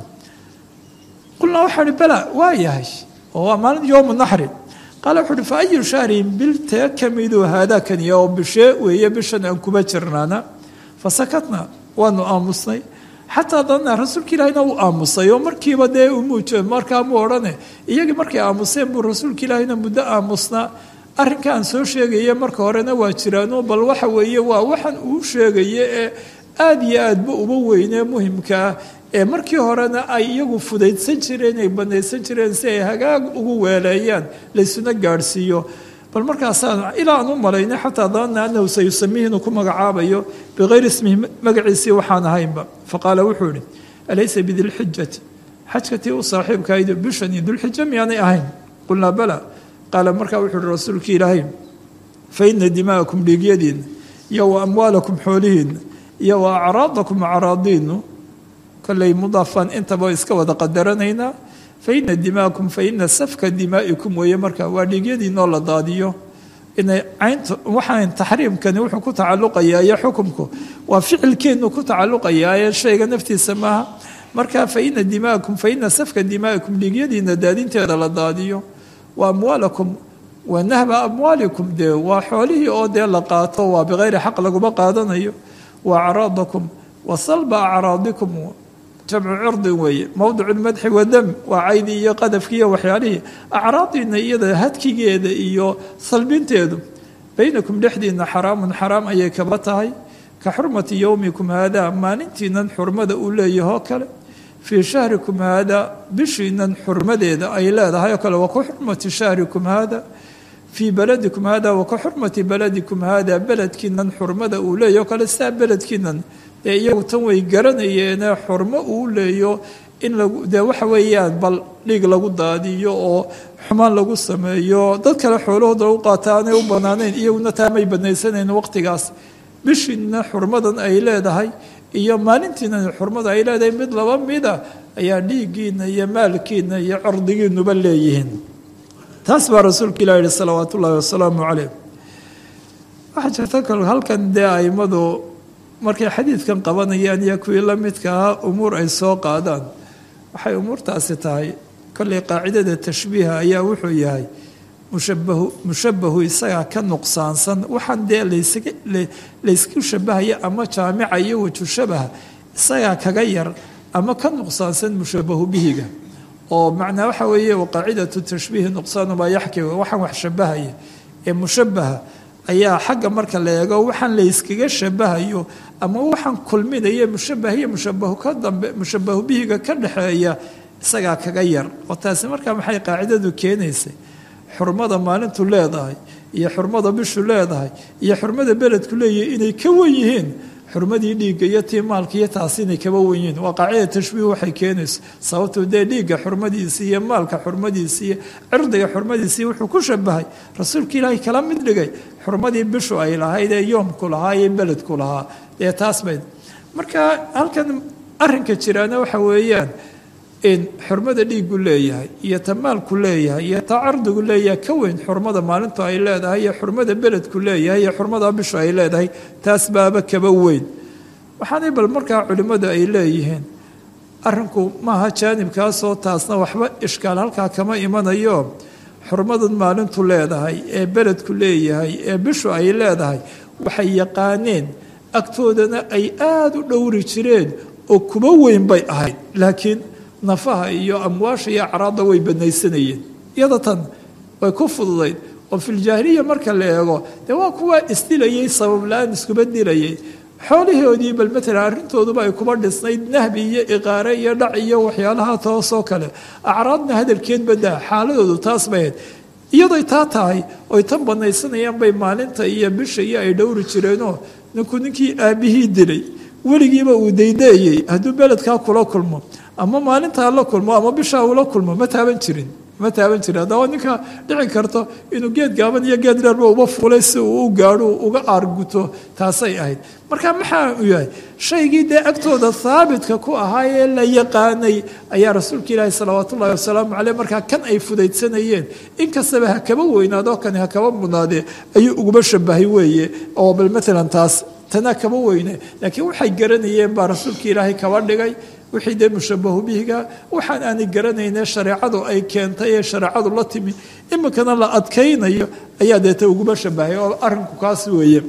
qulnaa waxaa hi bala waa yahay oo waa maalin yowmu naxri qaala wuxu uhi fa ayu shahrin biltee kamidu haadaakaniya oo bishee weeye bishan aan kuba jirnaana fasakatna waanu aamusnay xataa danna rasuulka ilaahina uu aamusay oo markiiba dee umuuj markaa mu odhane iyagii markay aamuseen buu rasuulka ilaahina muddo aamusnaa arrinka aan soo sheegaya marka horena waa jiraano bal waxa weeye waa waxaan uu sheegaya ee aada iyo aadba uba weynee muhimkaa ee markii horena ay iyagu fudaydsan jireen ay banaysan jireen si ay hagaag ugu weeleeyaan laysuna gaadhsiiyo bal markaasaan ilaa aan u malaynay xataa danna anahu sayusamihi inuu ku magacaabayo bikayri ismihi magaciisii waxaan ahaynba faqaala wuxuu ihi alaysa bidilxijati xajkatii u saaxiibkaydu bishani dulxija miyaanay ahayn qulnaa bala qaala markaa wuxuu uhi rasuulkii ilaahay fa ina dima'akum dhiigyadiinna iyo wa amwaalakum xoolihiinna iyo wa acraadakum acraadiinu kolley mudaafaan intaba iska wada qadaranaynaa fa ina dima'akum fa ina safka dimaa'ikum weeye marka waa dhiigyadiinoo la daadiyo inay caynta waxaan taxriimkani wuxuu ku tacalluqayaa iyo xukumku waa ficilkeennu ku tacalluqayaa ee shayga naftiisa maaha marka fa ina dima'akum fa ina safka dimaa'ikum dhiigyadiina daadinteeda la daadiyo wa amwaalakum wa nahba amwaalikum dee waa xoolihii oo dee la qaato waa bikayri xaq laguma qaadanayo wa acraadakum wa salba acraadikum jamcu cirdin weeye mowdicu lmadxi wadam waa caydii iyo qadafkii iyo waxyaalihii acraadiina iyada hadkigeeda iyo salbinteedu baynakum dhexdiina xaraamun xaraam ayay kaba tahay ka xurmati yowmikum haadaa maalintiinan xurmada uu leeyahoo kale fii shahrikum haadaa bishiinan xurmadeeda ay leedahay oo kale wa ka xurmati shahrikum haada fii beladikum hada wa ka xurmati beladikum hada beledkiinan xurmada uu leeyaho kale sidaa beledkiinan dee iyagu tan way garanayeene xurmo uu leeyo in lagu dee waxa weeyaan bal dhiig lagu daadiyo oo xumaan lagu sameeyo dad kale xoolahooda lagu qaata aanay u banaanayn iyaguna taa may banaysanayn waqtigaas bishiina xurmadan ay leedahay iyo maalintiina xurmada ay leedahay mid laba mida ayaa dhiiggiina iyo maalkiina iyo cirdigiinuba leeyihiin taas baa rasuulka ilah yihi salawaat ullaahi wasalaamu caleyh waxaa jirta kal halkan dee aimadu markay xadiidkan qabanayaan iyo kuwii la midka ahaa umuur ay soo qaadaan waxay umuurtaasi tahay kollay qaacidada tashbiiha ayaa wuxuu yahay mushabahu mushabahu isagaa ka nuqsaansan waxaan dee laysaga laysku shabahaya ama jaamica iyo waju shabaha isagaa kaga yar ama ka nuqsaansan mushabahu bihiga oo macnaa waxa weeye qaacidatu tashbiihi nuqsaanu maa yaxki waxaan wax shabahaya ee mushabaha ayaa xagga marka la eego waxaan layskaga shabahayo ama waxaan kulminaya mushabah iyo mushabahu ka dambe mushabahu bihiga ka dhexeeya isagaa kaga yar oo taasi markaa maxay qaacidadu keenaysay xurmada maalintu leedahay iyo xurmada bishu leedahay iyo xurmada beledku leeyahay inay ka wan yihiin xurmadii dhiigga iyo tii maalka iyo taasi inay kaba wan yihiin waa qaacida tashbiih waxay keenayso sababtoo dee dhiigga xurmadiisii iyo maalka xurmadiisii iyo cirdiga xurmadiisii wuxuu ku shabahay rasuulka ilaahay kala mid dhigay xurmadii bishu ay lahayd ee yoomku lahaa iyo beledku lahaa dee taas bayd marka halkan arinka jiraana waxa weeyaan in xurmada dhiigu leeyahay iyo ta maalku leeyahay iyo ta cardigu leeyahay ka weyn xurmada maalintu ay leedahay iyo xurmada beledku leeyahay iyo xurmada bishu ay leedahay taas baaba kaba weyn waxaanay bal markaa culimmadu ay leeyihiin arinku maaha jaanibkaasoo taasna waxba ishkaal halkaa kama imanayo xurmadan maalintu leedahay ee beledku leeyahay ee bishu ay leedahay waxay yaqaaneen agtoodana ay aada u dhowri jireen oo kuba weyn bay ahayd laakiin nafaha iyo amwaasha iyo acraadda way banaysanayeen iyada tan way ku fududayd oo filjaahiliya marka la eego dee waa kuwa isdilayay sabab la-aan iskuba dilayay xoolihoodii bal matalan arrintooduba ay kuba dhisnayd nahbi iyo iqaare iyo dhac iyo waxyaalaha toosoo kale acraadna hadalkeed badaa xaaladoodu taas bay ahayd iyadoy taa tahay oy tan banaysanayaan bay maalinta iyo bisha iyo ay dhowri jireenoo ninku ninkii aabihii dilay weligiiba uu daydeeyey hadduu beledkaa kula kulmo ama maalintaa la kulmo ama bishaa ula kulmo ma taaban jirin ma taaban jirin haddaba ninka dhici karto inuu geed gaaban iyo geed dheerba uba fulay si uu u gaadho uga aarguto taasay ahayd marka maxaa u yahay shaygii dee agtooda haabitka ku ahaa ee la yaqaanay ayaa rasuulka ilaahi salawaat ullahi wasalaamu caleyh markaa kan ay fudaydsanayeen inkastaba ha kaba weynaadoo kani ha kaba mudnaadee ayuu uguma shabahay weeye oo bal matalan taas tana kaba weyne laakiin waxay garanayeen baa rasuulka ilaahay kaba dhigay wixii dee mushabahu bihiga waxaan aanay garanayne shareecadu ay keentay ee shareecadu la timi iminkana la adkaynayo ayaa deeta uguma shabahay oo arinku kaas weeye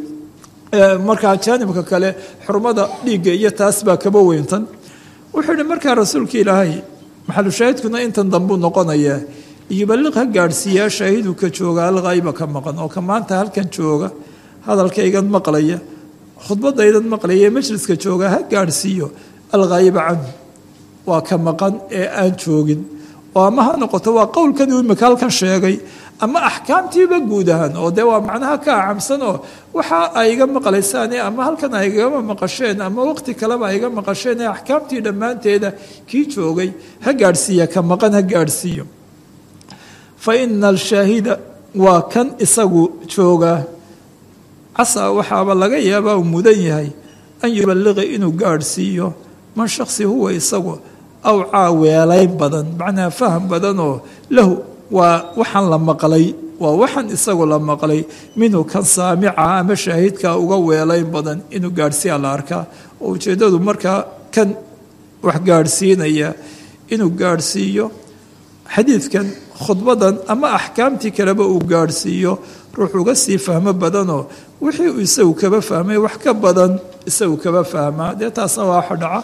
markaa jaanibka kale xurmada dhiigga iyo taas baa kaba weyntan wuxuu yihi markaa rasuulka ilaahay maxalushaahidkuna intan dambuu noqonaya yuballiq ha gaadhsiiyaa shaahidu ka jooga alghayba ka maqan oo ka maanta halkan jooga hadalkaygan maqlaya khudbadaydan maqlaya ee majliska jooga ha gaadhsiiyo alghayba canhu waa ka maqan ee aan joogin oo ama ha noqoto waa qowlkadii imika halkan sheegay ama axkaamtiiba guud ahaan oo dee waa macnaha ka acamsan oo waxa ay iga maqlaysaan ama halkan ay igama maqasheen ama waqti kaleba ay iga maqasheen ee axkaamtii dhammaanteeda kii joogay ha gaadhsiiya ka maqan ha gaadhsiiyo fa ina alshaahida waa kan isagu jooga casaa waxaaba laga yaabaa uu mudan yahay an yuballiqa inuu gaadhsiiyo man shaksi huwa isagu awcaa weelayn badan macnaa faham badanoo lahu waa waxaan la maqlay waa waxaan isagu la maqlay minhu kan saamica ama shaahidka uga weelayn badan inuu gaadhsiiya la arkaa oo ujeeddadu markaa kan wax gaadhsiinaya inuu gaadhsiiyo xadiidkan khudbadan ama axkaamtii kaleba uu gaadhsiiyo ruux uga sii fahmo badanoo wixii uu isagu kaba fahmay wax ka badan isagu kaba fahmaa dee taasna waa waxa dhaca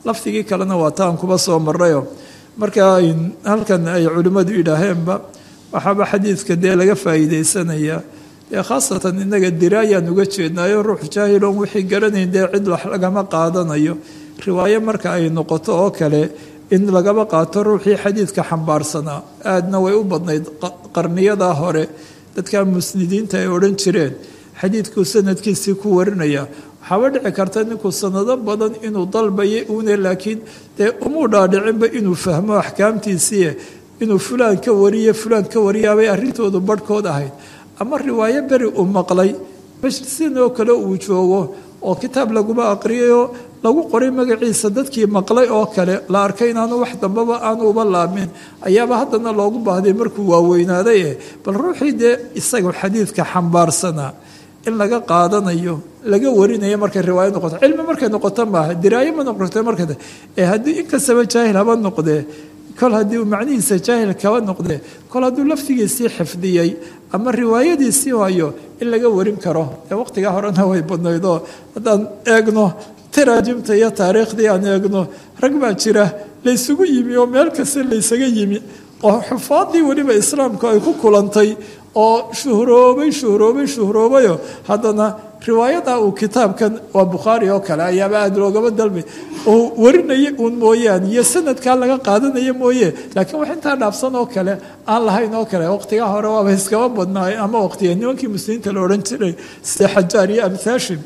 lafdigii kalena waa taan kuba soo marayo marka halkan ay culimmadu yidhaaheenba waxaaba xadiidka dee laga faa'iideysanayaa dee khaasatan innaga diraayaan uga jeednaayo ruux jaahiloon wixii garanayn dee cid wax lagama qaadanayo riwaayo marka ay noqoto oo kale in lagaba qaato ruuxii xadiidka xambaarsanaa aadna way u badnayd qarniyadaa hore dadka musnidiinta ay odhan jireen xadiidkuu sanadkiisii ku warinaya waxaaba dhici karta ninkuu sanado badan inuu dalbayay uune laakiin dee umuu dhaadhicinba inuu fahmo axkaamtiisii inuu fulaan ka wariye fulaan ka wariyaabay arrintoodu barhkood ahayd ama riwaayo beri uu maqlay majlisinoo kale uu joogo oo kitaab laguma aqriyayo lagu qoray magaciisa dadkii maqlay oo kale la arkay inaanu wax dambaba aanu uba laamin ayaaba haddana loogu baahday markuu waaweynaaday eh bal ruuxii dee isaga xadiidka xambaarsanaa in laga qaadanayo laga warinayo markay riwaayo noqoto cilmi markay noqoto maaha diraayo ma noqoto marka ee haddii inkastaba jaahil haba noqdee kol haddii uu macnihiisa jaahil kaba noqdee kol hadduu laftigiisii xifdiyey ama riwaayadiisii hayo in laga warin karo ee waqtigaa horena way badnaydoo haddaan eegno taraajimta iyo taariikhdii aan eegno rag baa jira laysugu yimi oo meel kasta laysaga yimi oo xufaadii weliba islaamku ay ku kulantay oo shuhroobay shuhroobay shuhroobayo haddana riwaayada uu kitaabkan waa bukhaari oo kale ayaaba aada loogaba dalbay oo warinaya uun mooyaane iyo sanadkaa laga qaadanaya mooye laakiin wax intaa dhaafsan oo kale aan lahayn oo kale waqtigaa hore waaba iskaba badnaay ama waqtiga nimankii muslimiinta la odhan jiray sida xajaar iyo amhaashim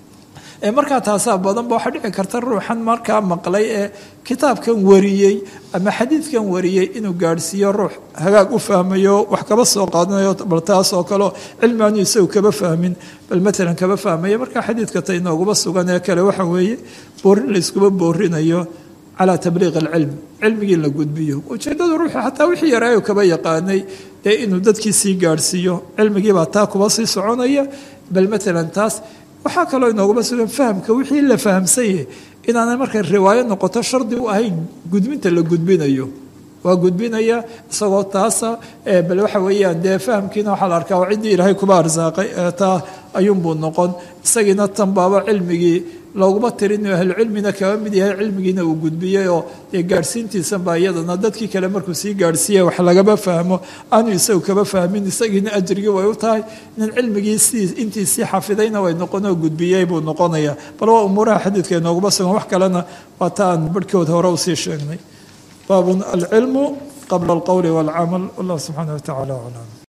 ee markaa taasaa badanba waxaa dhici karta ruuxan markaa maqlay ee kitaabkan wariyey ama xadiidkan wariyey inuu gaadhsiiyo ruux hagaag u fahmayo wax kaba soo qaadanayo bal taas oo kaleo cilmi aanu isagu kaba fahmin bal matalan kaba fahmaya markaa xadiidka ta inooguma sugan ee kale waxa weeye boorin layskuba boorinayo calaa tabliiq alcilm cilmigii la gudbiyo ujeeddadu ruuxu xataa wixii yaraayo kaba yaqaanay dee inuu dadkii sii gaadhsiiyo cilmigiibaa taa kuba sii soconaya bal matalan taas waxaa kaloo inooguma sugan fahamka wixii la fahamsanye inaanay markay riwaayo noqoto shardi u ahayn gudbinta la gudbinayo waa gudbinaya isagoo taasa bal waxa weeyaan dee fahamkiina waxaa la arkaa ciddii ilaahay kuba arsaaqay taa ayuunbuu noqon isagiina tan baaba cilmigii looguma tirin ahlucilmina kaba mid yahay cilmigiina uu gudbiyey oo dee gaadhsiintiisan baa iyadana dadkii kale markuu sii gaadhsiiya wax lagaba fahmo aanu isagu kaba fahmin isagiina ajrigii way u tahay nin cilmigii si intiisii xafidayna way noqon oo gudbiyey buu noqonaya bal waa umuuraha xadiidka inooguma sugan wax kalena waa ta aan barhkood hore usii sheegnay baabun alcilmu qabla alqowli walcamal wallah subxaana wa tacala aclam